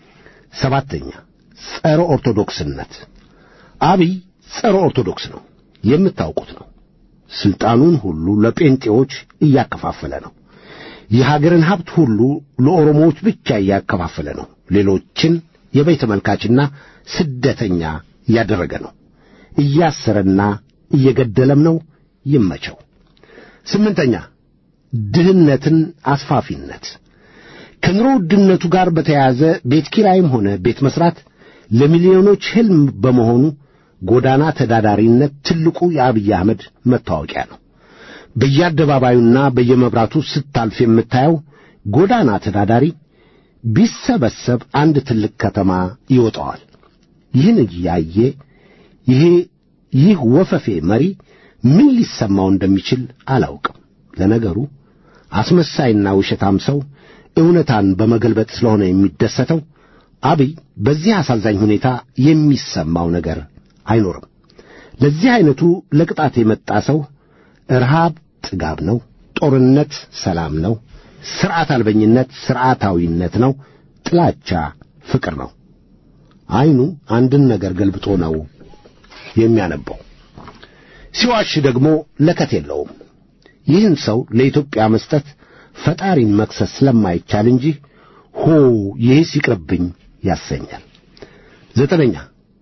ሰባተኛ ጸረ ኦርቶዶክስነት። አብይ ጸረ ኦርቶዶክስ ነው፣ የምታውቁት ነው። ስልጣኑን ሁሉ ለጴንጤዎች እያከፋፈለ ነው። የሀገርን ሀብት ሁሉ ለኦሮሞዎች ብቻ እያከፋፈለ ነው። ሌሎችን የበይ ተመልካችና ስደተኛ እያደረገ ነው። እያሰረና እየገደለም ነው። ይመቸው። ስምንተኛ ድህነትን አስፋፊነት። ከኑሮ ውድነቱ ጋር በተያያዘ ቤት ኪራይም ሆነ ቤት መስራት ለሚሊዮኖች ሕልም በመሆኑ ጎዳና ተዳዳሪነት ትልቁ የአብይ አህመድ መታወቂያ ነው። በየአደባባዩና በየመብራቱ ስታልፍ የምታየው ጎዳና ተዳዳሪ ቢሰበሰብ አንድ ትልቅ ከተማ ይወጣዋል። ይህን እያየ ይሄ ይህ ወፈፌ መሪ ምን ሊሰማው እንደሚችል አላውቅም። ለነገሩ አስመሳይና ውሸታም ሰው እውነታን በመገልበጥ ስለሆነ የሚደሰተው አብይ በዚህ አሳዛኝ ሁኔታ የሚሰማው ነገር አይኖርም። ለዚህ ዐይነቱ ለቅጣት የመጣ ሰው ረሃብ ጥጋብ ነው፣ ጦርነት ሰላም ነው፣ ሥርዓት አልበኝነት ሥርዓታዊነት ነው፣ ጥላቻ ፍቅር ነው። ዐይኑ አንድን ነገር ገልብጦ ነው የሚያነበው። ሲዋሽ ደግሞ ለከት የለውም። ይህን ሰው ለኢትዮጵያ መስጠት ፈጣሪን መክሰስ ስለማይቻል እንጂ ሆ ይህስ ይቅርብኝ ያሰኛል። ዘጠነኛ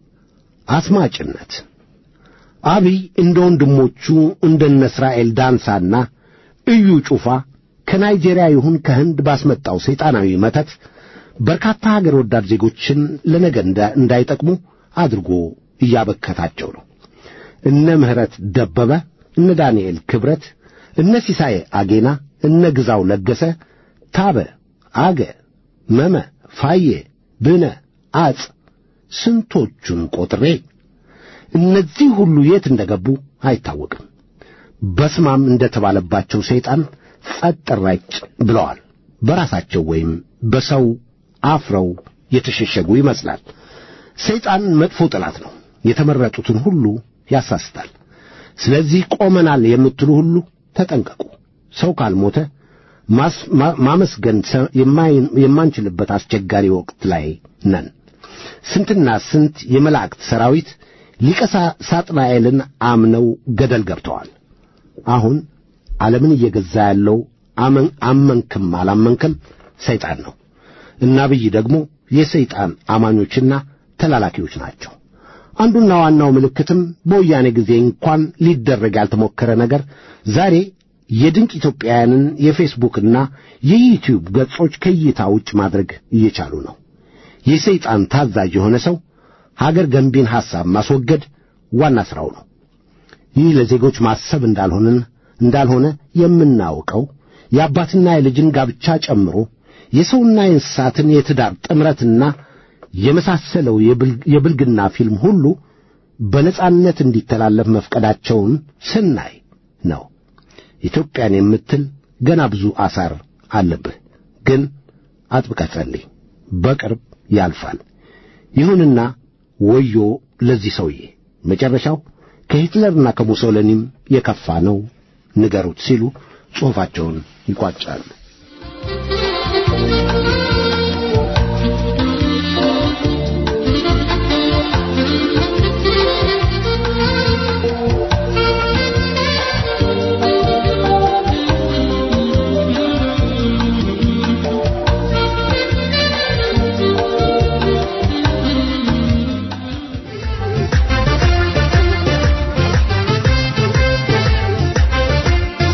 አስማጭነት። አብይ እንደ ወንድሞቹ እንደነ እስራኤል ዳንሳና እዩ ጩፋ ከናይጄሪያ ይሁን ከህንድ ባስመጣው ሰይጣናዊ መተት በርካታ ሀገር ወዳድ ዜጎችን ለነገ እንዳይጠቅሙ አድርጎ እያበከታቸው ነው። እነ ምህረት ደበበ፣ እነ ዳንኤል ክብረት፣ እነ ሲሳይ አጌና፣ እነ ግዛው ለገሰ፣ ታበ፣ አገ፣ መመ፣ ፋዬ፣ ብነ፣ አጽ ስንቶቹን ቆጥሬ እነዚህ ሁሉ የት እንደገቡ አይታወቅም። በስማም እንደተባለባቸው ሰይጣን ጸጥ ረጭ ብለዋል። በራሳቸው ወይም በሰው አፍረው የተሸሸጉ ይመስላል። ሰይጣን መጥፎ ጠላት ነው። የተመረጡትን ሁሉ ያሳስታል። ስለዚህ ቆመናል የምትሉ ሁሉ ተጠንቀቁ። ሰው ካልሞተ ማመስገን የማንችልበት አስቸጋሪ ወቅት ላይ ነን። ስንትና ስንት የመላእክት ሰራዊት ሊቀ ሳጥናኤልን አምነው ገደል ገብተዋል። አሁን ዓለምን እየገዛ ያለው አመንክም አላመንክም ሰይጣን ነው እና አብይ ደግሞ የሰይጣን አማኞችና ተላላኪዎች ናቸው። አንዱና ዋናው ምልክትም በወያኔ ጊዜ እንኳን ሊደረግ ያልተሞከረ ነገር ዛሬ የድንቅ ኢትዮጵያውያንን የፌስቡክና የዩቲዩብ ገጾች ከእይታ ውጭ ማድረግ እየቻሉ ነው። የሰይጣን ታዛዥ የሆነ ሰው ሀገር ገንቢን ሐሳብ ማስወገድ ዋና ሥራው ነው። ይህ ለዜጎች ማሰብ እንዳልሆነን እንዳልሆነ የምናውቀው የአባትና የልጅን ጋብቻ ጨምሮ የሰውና የእንስሳትን የትዳር ጥምረትና የመሳሰለው የብልግና ፊልም ሁሉ በነጻነት እንዲተላለፍ መፍቀዳቸውን ስናይ ነው። ኢትዮጵያን የምትል ገና ብዙ አሳር አለብህ። ግን አጥብቀህ ጸልይ፣ በቅርብ ያልፋል። ይሁንና ወዮ ለዚህ ሰውዬ መጨረሻው ከሂትለርና ከሙሶሊኒም የከፋ ነው ንገሩት ሲሉ ጽሑፋቸውን ይቋጫሉ። Thank you.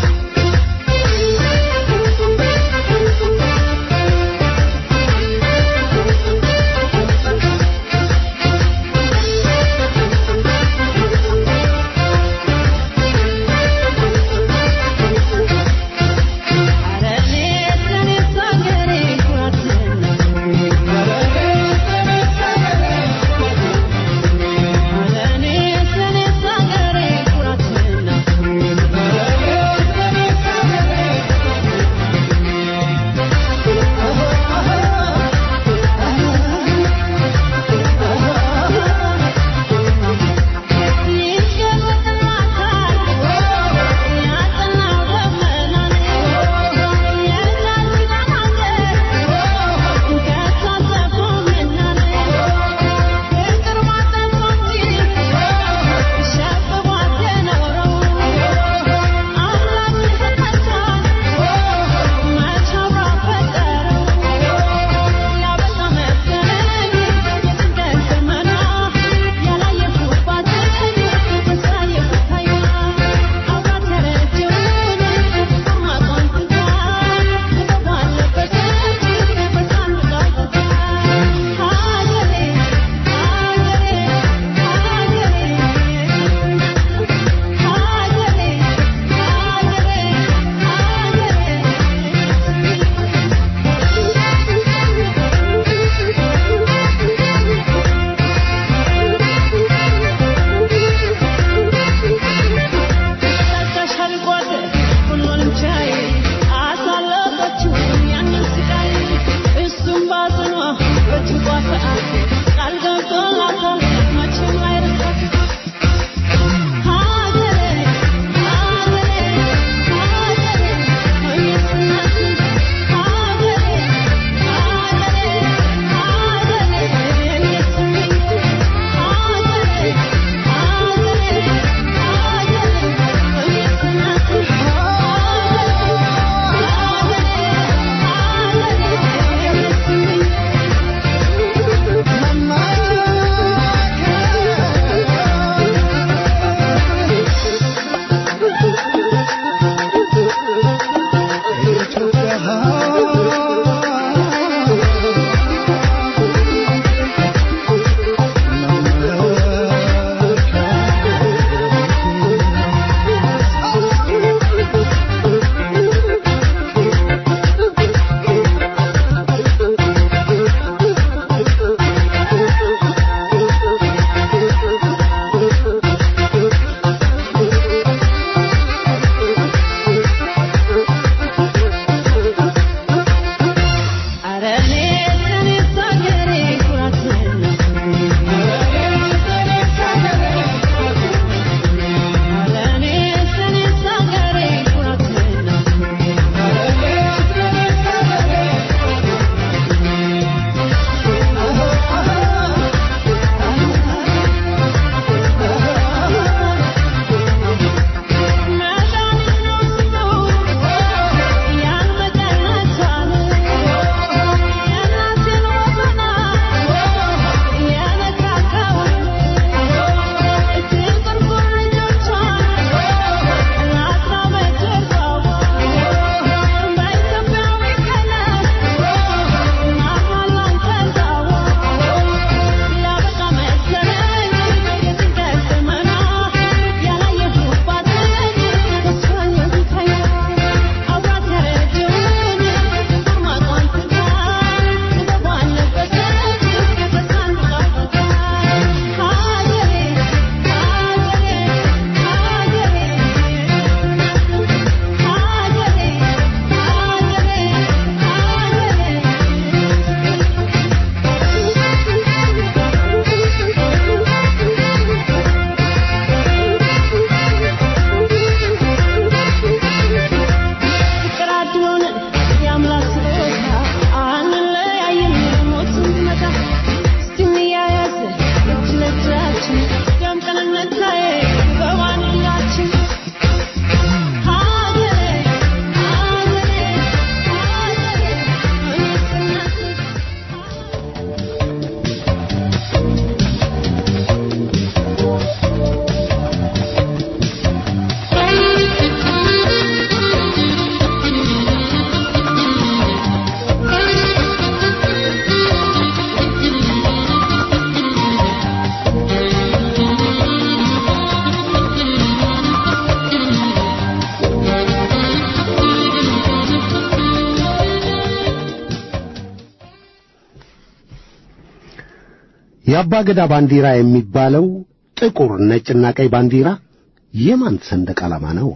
የአባገዳ ባንዲራ የሚባለው ጥቁር ነጭና ቀይ ባንዲራ የማን ሰንደቅ ዓላማ ነው?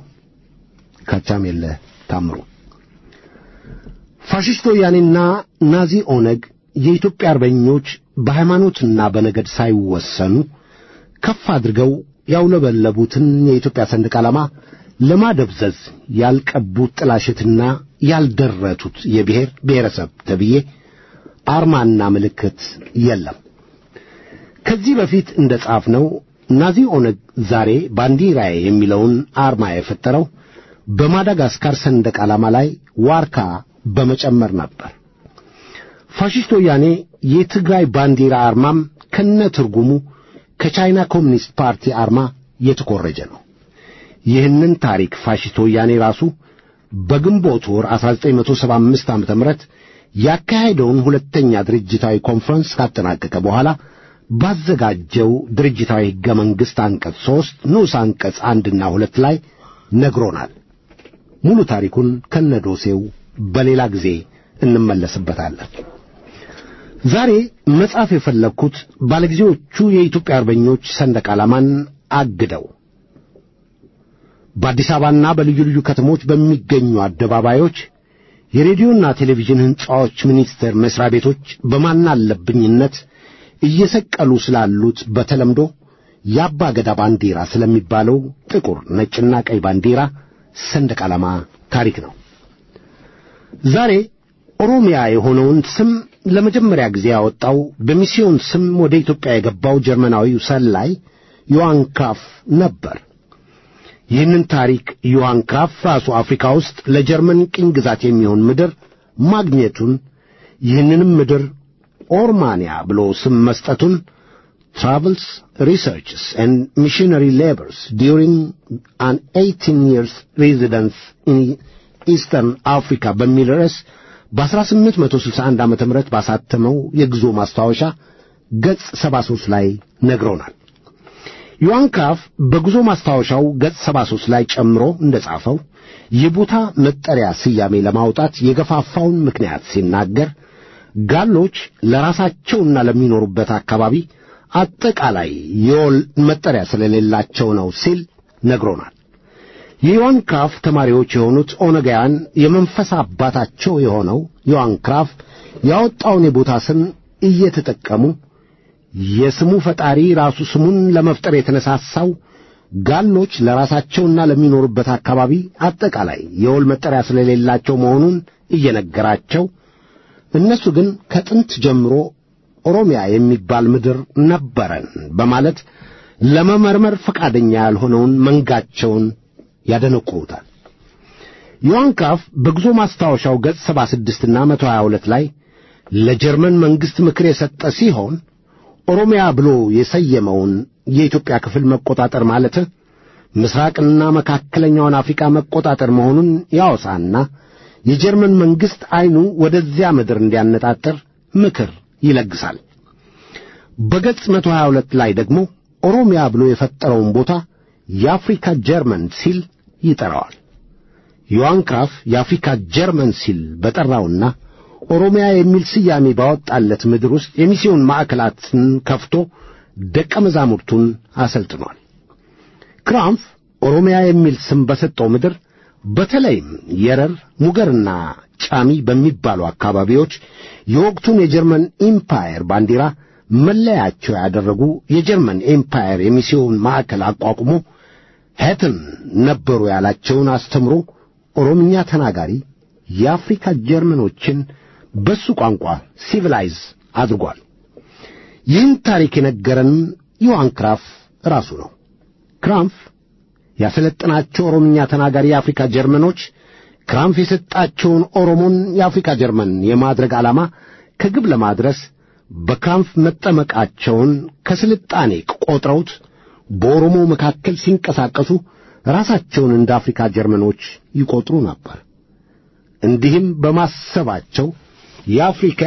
ካቻም የለ ታምሩ። ፋሽስት ወያኔና ናዚ ኦነግ የኢትዮጵያ አርበኞች በሃይማኖትና በነገድ ሳይወሰኑ ከፍ አድርገው ያውለበለቡትን የኢትዮጵያ ሰንደቅ ዓላማ ለማደብዘዝ ያልቀቡት ጥላሸትና ያልደረቱት የብሔር ብሔረሰብ ተብዬ አርማና ምልክት የለም። ከዚህ በፊት እንደ ጻፍነው ናዚ ኦነግ ዛሬ ባንዲራዬ የሚለውን አርማ የፈጠረው በማዳጋስካር ሰንደቅ ዓላማ ላይ ዋርካ በመጨመር ነበር። ፋሽስት ወያኔ የትግራይ ባንዲራ አርማም ከነ ትርጉሙ ከቻይና ኮሚኒስት ፓርቲ አርማ የተኮረጀ ነው። ይህንን ታሪክ ፋሽስት ወያኔ ራሱ በግንቦት ወር 1975 ዓ.ም ያካሄደውን ሁለተኛ ድርጅታዊ ኮንፈረንስ ካጠናቀቀ በኋላ ባዘጋጀው ድርጅታዊ ሕገ መንግሥት አንቀጽ ሦስት ንዑስ አንቀጽ አንድና ሁለት ላይ ነግሮናል። ሙሉ ታሪኩን ከነዶሴው በሌላ ጊዜ እንመለስበታለን። ዛሬ መጻፍ የፈለግኩት ባለጊዜዎቹ የኢትዮጵያ አርበኞች ሰንደቅ ዓላማን አግደው በአዲስ አበባና በልዩ ልዩ ከተሞች በሚገኙ አደባባዮች፣ የሬዲዮና ቴሌቪዥን ሕንጻዎች፣ ሚኒስቴር መሥሪያ ቤቶች በማናለብኝነት እየሰቀሉ ስላሉት በተለምዶ የአባ ገዳ ባንዲራ ስለሚባለው ጥቁር ነጭና ቀይ ባንዲራ ሰንደቅ ዓላማ ታሪክ ነው። ዛሬ ኦሮሚያ የሆነውን ስም ለመጀመሪያ ጊዜ ያወጣው በሚስዮን ስም ወደ ኢትዮጵያ የገባው ጀርመናዊው ሰላይ ዮሐን ክራፍ ነበር። ይህንን ታሪክ ዮሐን ክራፍ ራሱ አፍሪካ ውስጥ ለጀርመን ቅኝ ግዛት የሚሆን ምድር ማግኘቱን ይህንንም ምድር ኦርማንያ ብሎ ስም መስጠቱን ትራቨልስ ሪሰርችስ ኤንድ ሚሽነሪ ሌበርስ ዲዩሪንግ አን ኤይቲን ይርስ ሬዚደንስ ኢን ኢስተርን አፍሪካ በሚል ርዕስ በ1861 ዓ ም ባሳተመው የግዞ ማስታወሻ ገጽ 73 ላይ ነግሮናል። ዮሐን ክራፍ በጉዞ ማስታወሻው ገጽ 73 ላይ ጨምሮ እንደጻፈው የቦታ መጠሪያ ስያሜ ለማውጣት የገፋፋውን ምክንያት ሲናገር ጋሎች ለራሳቸውና ለሚኖሩበት አካባቢ አጠቃላይ የወል መጠሪያ ስለሌላቸው ነው ሲል ነግሮናል። የዮሐን ክራፍ ተማሪዎች የሆኑት ኦነጋውያን የመንፈስ አባታቸው የሆነው ዮሐን ክራፍ ያወጣውን የቦታ ስም እየተጠቀሙ የስሙ ፈጣሪ ራሱ ስሙን ለመፍጠር የተነሳሳው ጋሎች ለራሳቸውና ለሚኖሩበት አካባቢ አጠቃላይ የወል መጠሪያ ስለሌላቸው መሆኑን እየነገራቸው እነሱ ግን ከጥንት ጀምሮ ኦሮሚያ የሚባል ምድር ነበረን በማለት ለመመርመር ፈቃደኛ ያልሆነውን መንጋቸውን ያደነቁሩታል። ዮሐን ክራፍ በጉዞ ማስታወሻው ገጽ 76 እና 122 ላይ ለጀርመን መንግሥት ምክር የሰጠ ሲሆን ኦሮሚያ ብሎ የሰየመውን የኢትዮጵያ ክፍል መቆጣጠር ማለት ምስራቅና መካከለኛውን አፍሪካ መቆጣጠር መሆኑን ያወሳና የጀርመን መንግሥት ዐይኑ ወደዚያ ምድር እንዲያነጣጥር ምክር ይለግሳል። በገጽ 122 ላይ ደግሞ ኦሮሚያ ብሎ የፈጠረውን ቦታ የአፍሪካ ጀርመን ሲል ይጠራዋል። ዮሐን ክራፍ የአፍሪካ ጀርመን ሲል በጠራውና ኦሮሚያ የሚል ስያሜ ባወጣለት ምድር ውስጥ የሚስዮን ማዕከላትን ከፍቶ ደቀ መዛሙርቱን አሰልጥኗል። ክራምፍ ኦሮሚያ የሚል ስም በሰጠው ምድር በተለይም የረር፣ ሙገርና ጫሚ በሚባሉ አካባቢዎች የወቅቱን የጀርመን ኢምፓየር ባንዲራ መለያቸው ያደረጉ የጀርመን ኤምፓየር የሚስዮን ማዕከል አቋቁሞ ሄትን ነበሩ ያላቸውን አስተምሮ ኦሮምኛ ተናጋሪ የአፍሪካ ጀርመኖችን በሱ ቋንቋ ሲቪላይዝ አድርጓል። ይህን ታሪክ የነገረን ዮሐን ክራፍ ራሱ ነው። ክራምፍ ያሰለጠናቸው ኦሮምኛ ተናጋሪ የአፍሪካ ጀርመኖች ክራምፍ የሰጣቸውን ኦሮሞን የአፍሪካ ጀርመን የማድረግ ዓላማ ከግብ ለማድረስ በክራምፍ መጠመቃቸውን ከስልጣኔ ቆጥረውት በኦሮሞ መካከል ሲንቀሳቀሱ ራሳቸውን እንደ አፍሪካ ጀርመኖች ይቆጥሩ ነበር። እንዲህም በማሰባቸው የአፍሪካ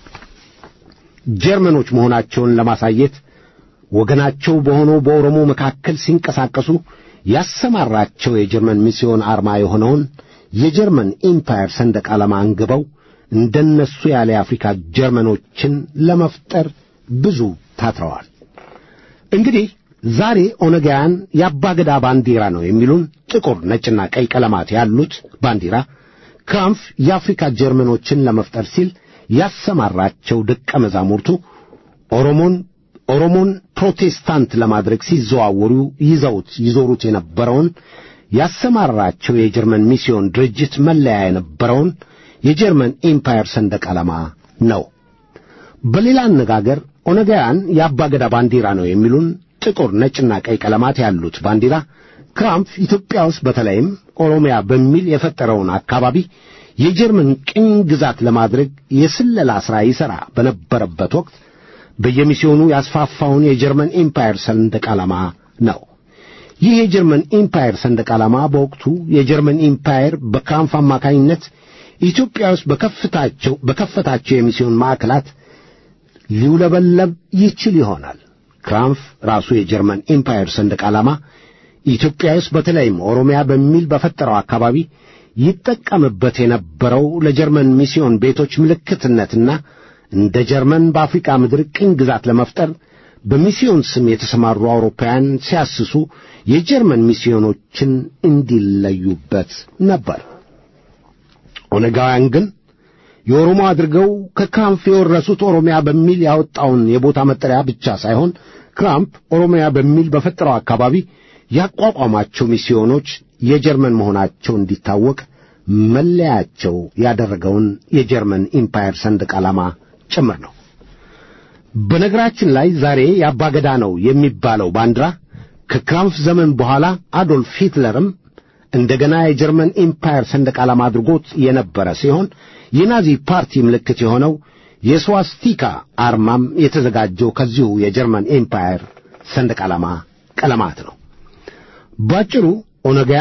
ጀርመኖች መሆናቸውን ለማሳየት ወገናቸው በሆነው በኦሮሞ መካከል ሲንቀሳቀሱ ያሰማራቸው የጀርመን ሚስዮን አርማ የሆነውን የጀርመን ኢምፓየር ሰንደቅ ዓላማ አንግበው እንደነሱ ያለ የአፍሪካ ጀርመኖችን ለመፍጠር ብዙ ታትረዋል። እንግዲህ ዛሬ ኦነጋውያን የአባገዳ ባንዲራ ነው የሚሉን ጥቁር፣ ነጭና ቀይ ቀለማት ያሉት ባንዲራ ክራምፍ የአፍሪካ ጀርመኖችን ለመፍጠር ሲል ያሰማራቸው ደቀ መዛሙርቱ ኦሮሞን ኦሮሞን ፕሮቴስታንት ለማድረግ ሲዘዋወሩ ይዘውት ይዞሩት የነበረውን ያሰማራቸው የጀርመን ሚስዮን ድርጅት መለያ የነበረውን የጀርመን ኤምፓየር ሰንደቅ ዓላማ ነው። በሌላ አነጋገር ኦነጋውያን የአባገዳ ባንዲራ ነው የሚሉን ጥቁር፣ ነጭና ቀይ ቀለማት ያሉት ባንዲራ ክራምፍ ኢትዮጵያ ውስጥ በተለይም ኦሮሚያ በሚል የፈጠረውን አካባቢ የጀርመን ቅኝ ግዛት ለማድረግ የስለላ ሥራ ይሠራ በነበረበት ወቅት በየሚስዮኑ ያስፋፋውን የጀርመን ኤምፓየር ሰንደቅ ዓላማ ነው። ይህ የጀርመን ኤምፓየር ሰንደቅ ዓላማ በወቅቱ የጀርመን ኤምፓየር በክራምፍ አማካኝነት ኢትዮጵያ ውስጥ በከፍታቸው በከፈታቸው የሚስዮን ማዕከላት ሊውለበለብ ይችል ይሆናል። ክራምፍ ራሱ የጀርመን ኤምፓየር ሰንደቅ ዓላማ ኢትዮጵያ ውስጥ በተለይም ኦሮሚያ በሚል በፈጠረው አካባቢ ይጠቀምበት የነበረው ለጀርመን ሚስዮን ቤቶች ምልክትነትና እንደ ጀርመን በአፍሪካ ምድር ቅኝ ግዛት ለመፍጠር በሚስዮን ስም የተሰማሩ አውሮፓውያን ሲያስሱ የጀርመን ሚስዮኖችን እንዲለዩበት ነበር። ኦነጋውያን ግን የኦሮሞ አድርገው ከክራምፕ የወረሱት ኦሮሚያ በሚል ያወጣውን የቦታ መጠሪያ ብቻ ሳይሆን ክራምፕ ኦሮሚያ በሚል በፈጠረው አካባቢ ያቋቋማቸው ሚስዮኖች የጀርመን መሆናቸው እንዲታወቅ መለያቸው ያደረገውን የጀርመን ኢምፓየር ሰንደቅ ዓላማ ጭምር ነው። በነገራችን ላይ ዛሬ የአባገዳ ነው የሚባለው ባንዲራ ከክራምፍ ዘመን በኋላ አዶልፍ ሂትለርም እንደገና የጀርመን ኢምፓየር ሰንደቅ ዓላማ አድርጎት የነበረ ሲሆን የናዚ ፓርቲ ምልክት የሆነው የስዋስቲካ አርማም የተዘጋጀው ከዚሁ የጀርመን ኤምፓየር ሰንደቅ ዓላማ ቀለማት ነው። ባጭሩ ኦነጋውያን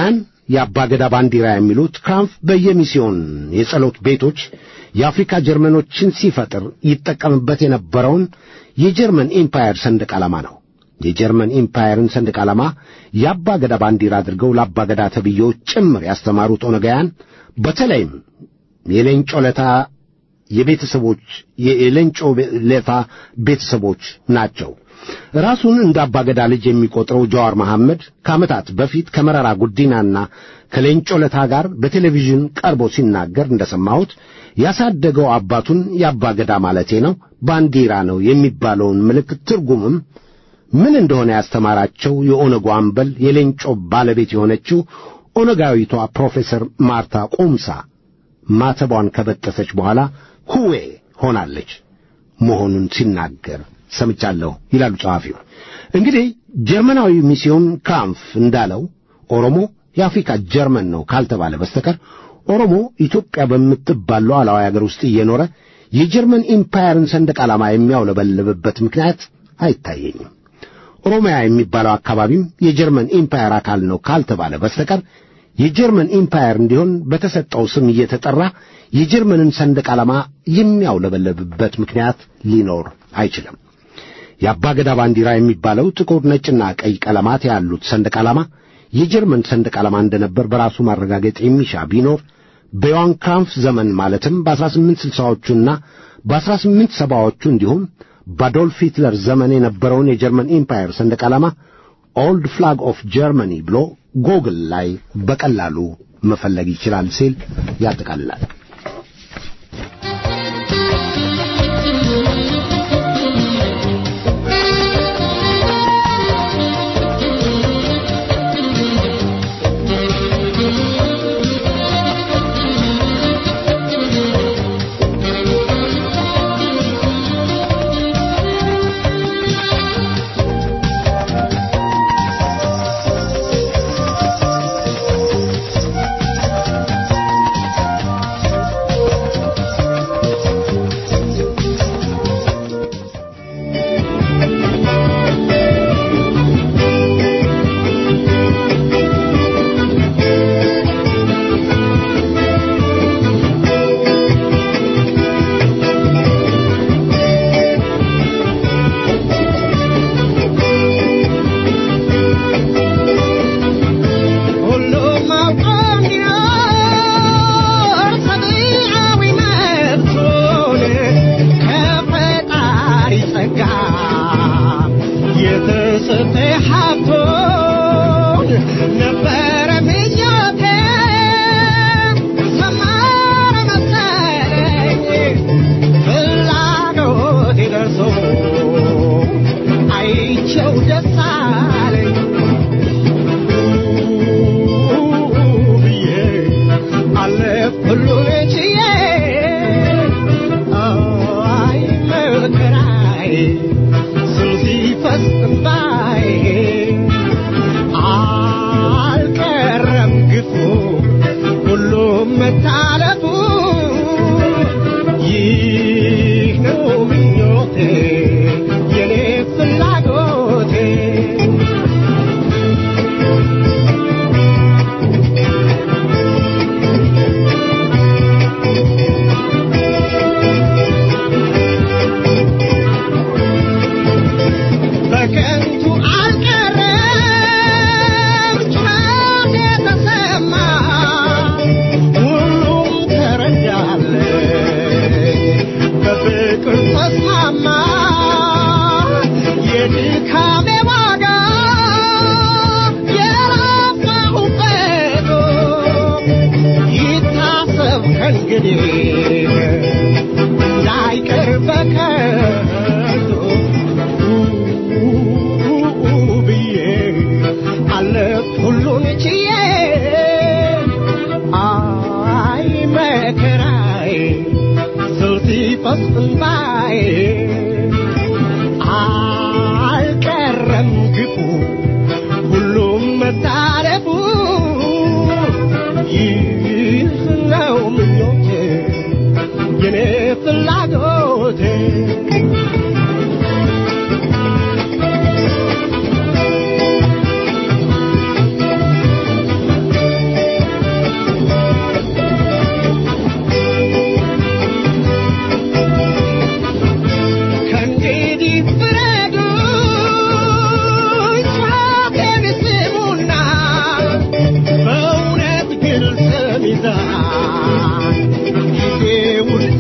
የአባገዳ ባንዲራ የሚሉት ክራምፍ በየሚስዮን የጸሎት ቤቶች የአፍሪካ ጀርመኖችን ሲፈጥር ይጠቀምበት የነበረውን የጀርመን ኢምፓየር ሰንደቅ ዓላማ ነው። የጀርመን ኢምፓየርን ሰንደቅ ዓላማ የአባገዳ ባንዲራ አድርገው ለአባገዳ ተብዬዎች ጭምር ያስተማሩት ኦነጋውያን በተለይም የሌንጮ ለታ የቤተሰቦች የሌንጮ ለታ ቤተሰቦች ናቸው። ራሱን እንደ አባገዳ ልጅ የሚቆጥረው ጀዋር መሐመድ ከዓመታት በፊት ከመረራ ጉዲናና ከሌንጮ ለታ ጋር በቴሌቪዥን ቀርቦ ሲናገር እንደሰማሁት ያሳደገው አባቱን የአባገዳ ማለቴ ነው ባንዲራ ነው የሚባለውን ምልክት ትርጉምም ምን እንደሆነ ያስተማራቸው የኦነጉ አምበል የሌንጮ ባለቤት የሆነችው ኦነጋዊቷ ፕሮፌሰር ማርታ ቁምሳ ማተቧን ከበጠሰች በኋላ ሁዌ ሆናለች መሆኑን ሲናገር ሰምቻለሁ ይላሉ ጸሐፊው። እንግዲህ ጀርመናዊ ሚስዮን ክራምፍ እንዳለው ኦሮሞ የአፍሪካ ጀርመን ነው ካልተባለ በስተቀር ኦሮሞ ኢትዮጵያ በምትባል ሉዓላዊ አገር ውስጥ እየኖረ የጀርመን ኢምፓየርን ሰንደቅ ዓላማ የሚያውለበልብበት ምክንያት አይታየኝም። ኦሮሚያ የሚባለው አካባቢም የጀርመን ኢምፓየር አካል ነው ካልተባለ በስተቀር የጀርመን ኢምፓየር እንዲሆን በተሰጠው ስም እየተጠራ የጀርመንን ሰንደቅ ዓላማ የሚያውለበለብበት ምክንያት ሊኖር አይችልም። የአባገዳ ባንዲራ የሚባለው ጥቁር፣ ነጭና ቀይ ቀለማት ያሉት ሰንደቅ ዓላማ የጀርመን ሰንደቅ ዓላማ እንደነበር በራሱ ማረጋገጥ የሚሻ ቢኖር በዮሐን ክራምፍ ዘመን ማለትም በ1860ዎቹና በ1870ዎቹ እንዲሁም በአዶልፍ ሂትለር ዘመን የነበረውን የጀርመን ኢምፓየር ሰንደቅ ዓላማ ኦልድ ፍላግ ኦፍ ጀርመኒ ብሎ ጎግል ላይ በቀላሉ መፈለግ ይችላል ሲል ያጠቃልላል።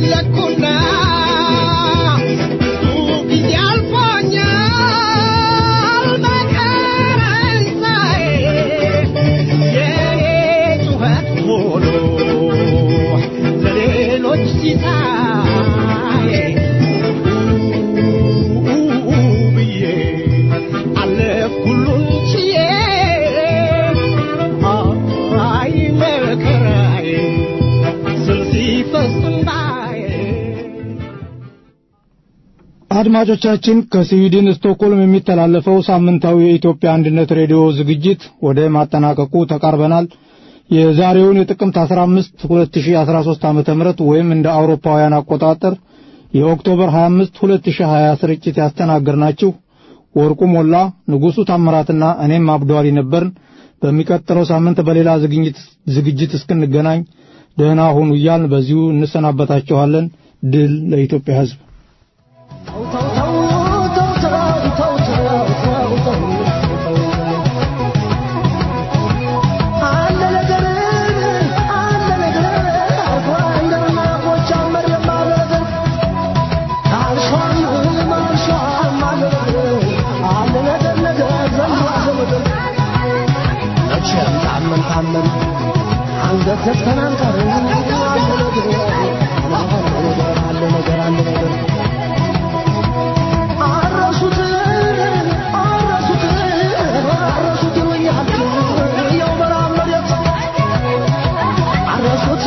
ፈለግኩና ብዙ ጊዜ አልፎኛል መከራን ሳይ የኔ ጩኸት ሆኖ ለሌሎች ሲሳይ ብዬ አለፍኩ ሁሉን ችዬ አይ መከራዬ ስል ሲፈስ እንባዬ አድማጮቻችን ከስዊድን ስቶክሆልም የሚተላለፈው ሳምንታዊ የኢትዮጵያ አንድነት ሬዲዮ ዝግጅት ወደ ማጠናቀቁ ተቃርበናል። የዛሬውን የጥቅምት 15 2013 ዓመተ ምህረት ወይም እንደ አውሮፓውያን አቆጣጠር የኦክቶበር 25 2020 ስርጭት ያስተናገርናችሁ ወርቁ ሞላ፣ ንጉሡ ታምራትና እኔም አብዷሪ ነበርን። በሚቀጥለው ሳምንት በሌላ ዝግጅት ዝግጅት እስክንገናኝ ደህና ሁኑ እያልን በዚሁ እንሰናበታችኋለን። ድል ለኢትዮጵያ ሕዝብ። አንገት ዘግተን አንቀርም። አለ ነገር አለ ነገር አለ ነገር አረሱት አረሱት አረሱት ይሉኛል ያው በረሃ መሬት አረሱት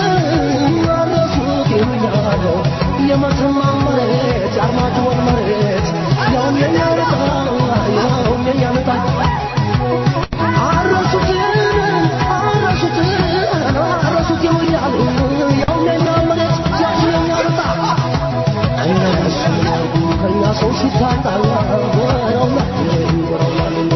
አረሱት ይሉኛል የመተማ መሬት የአርማጭሆን መሬት ያውም የኛ ዕጣ ያውም የኛ ዕጣ አረሱት አረሱት አረሱት ይሉኛል ያውም የኛ መሬት ያውም የኛ ዕጣ እነሱ ከእኛ ሰው ሲታጣ ወረውና ወረውና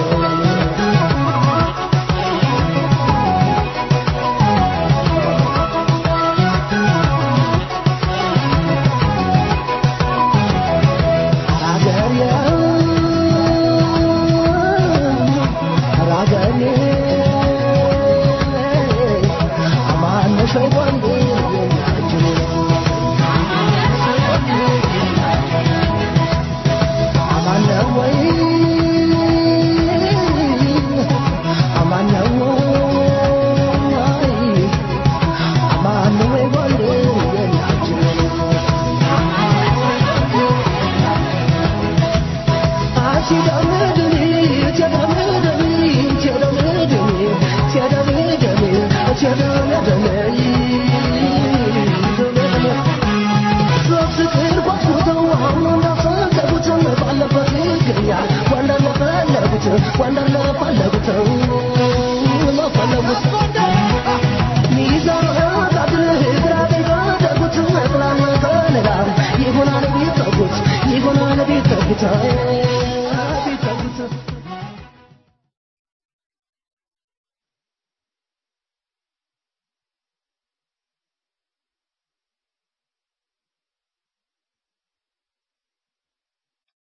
Wonderland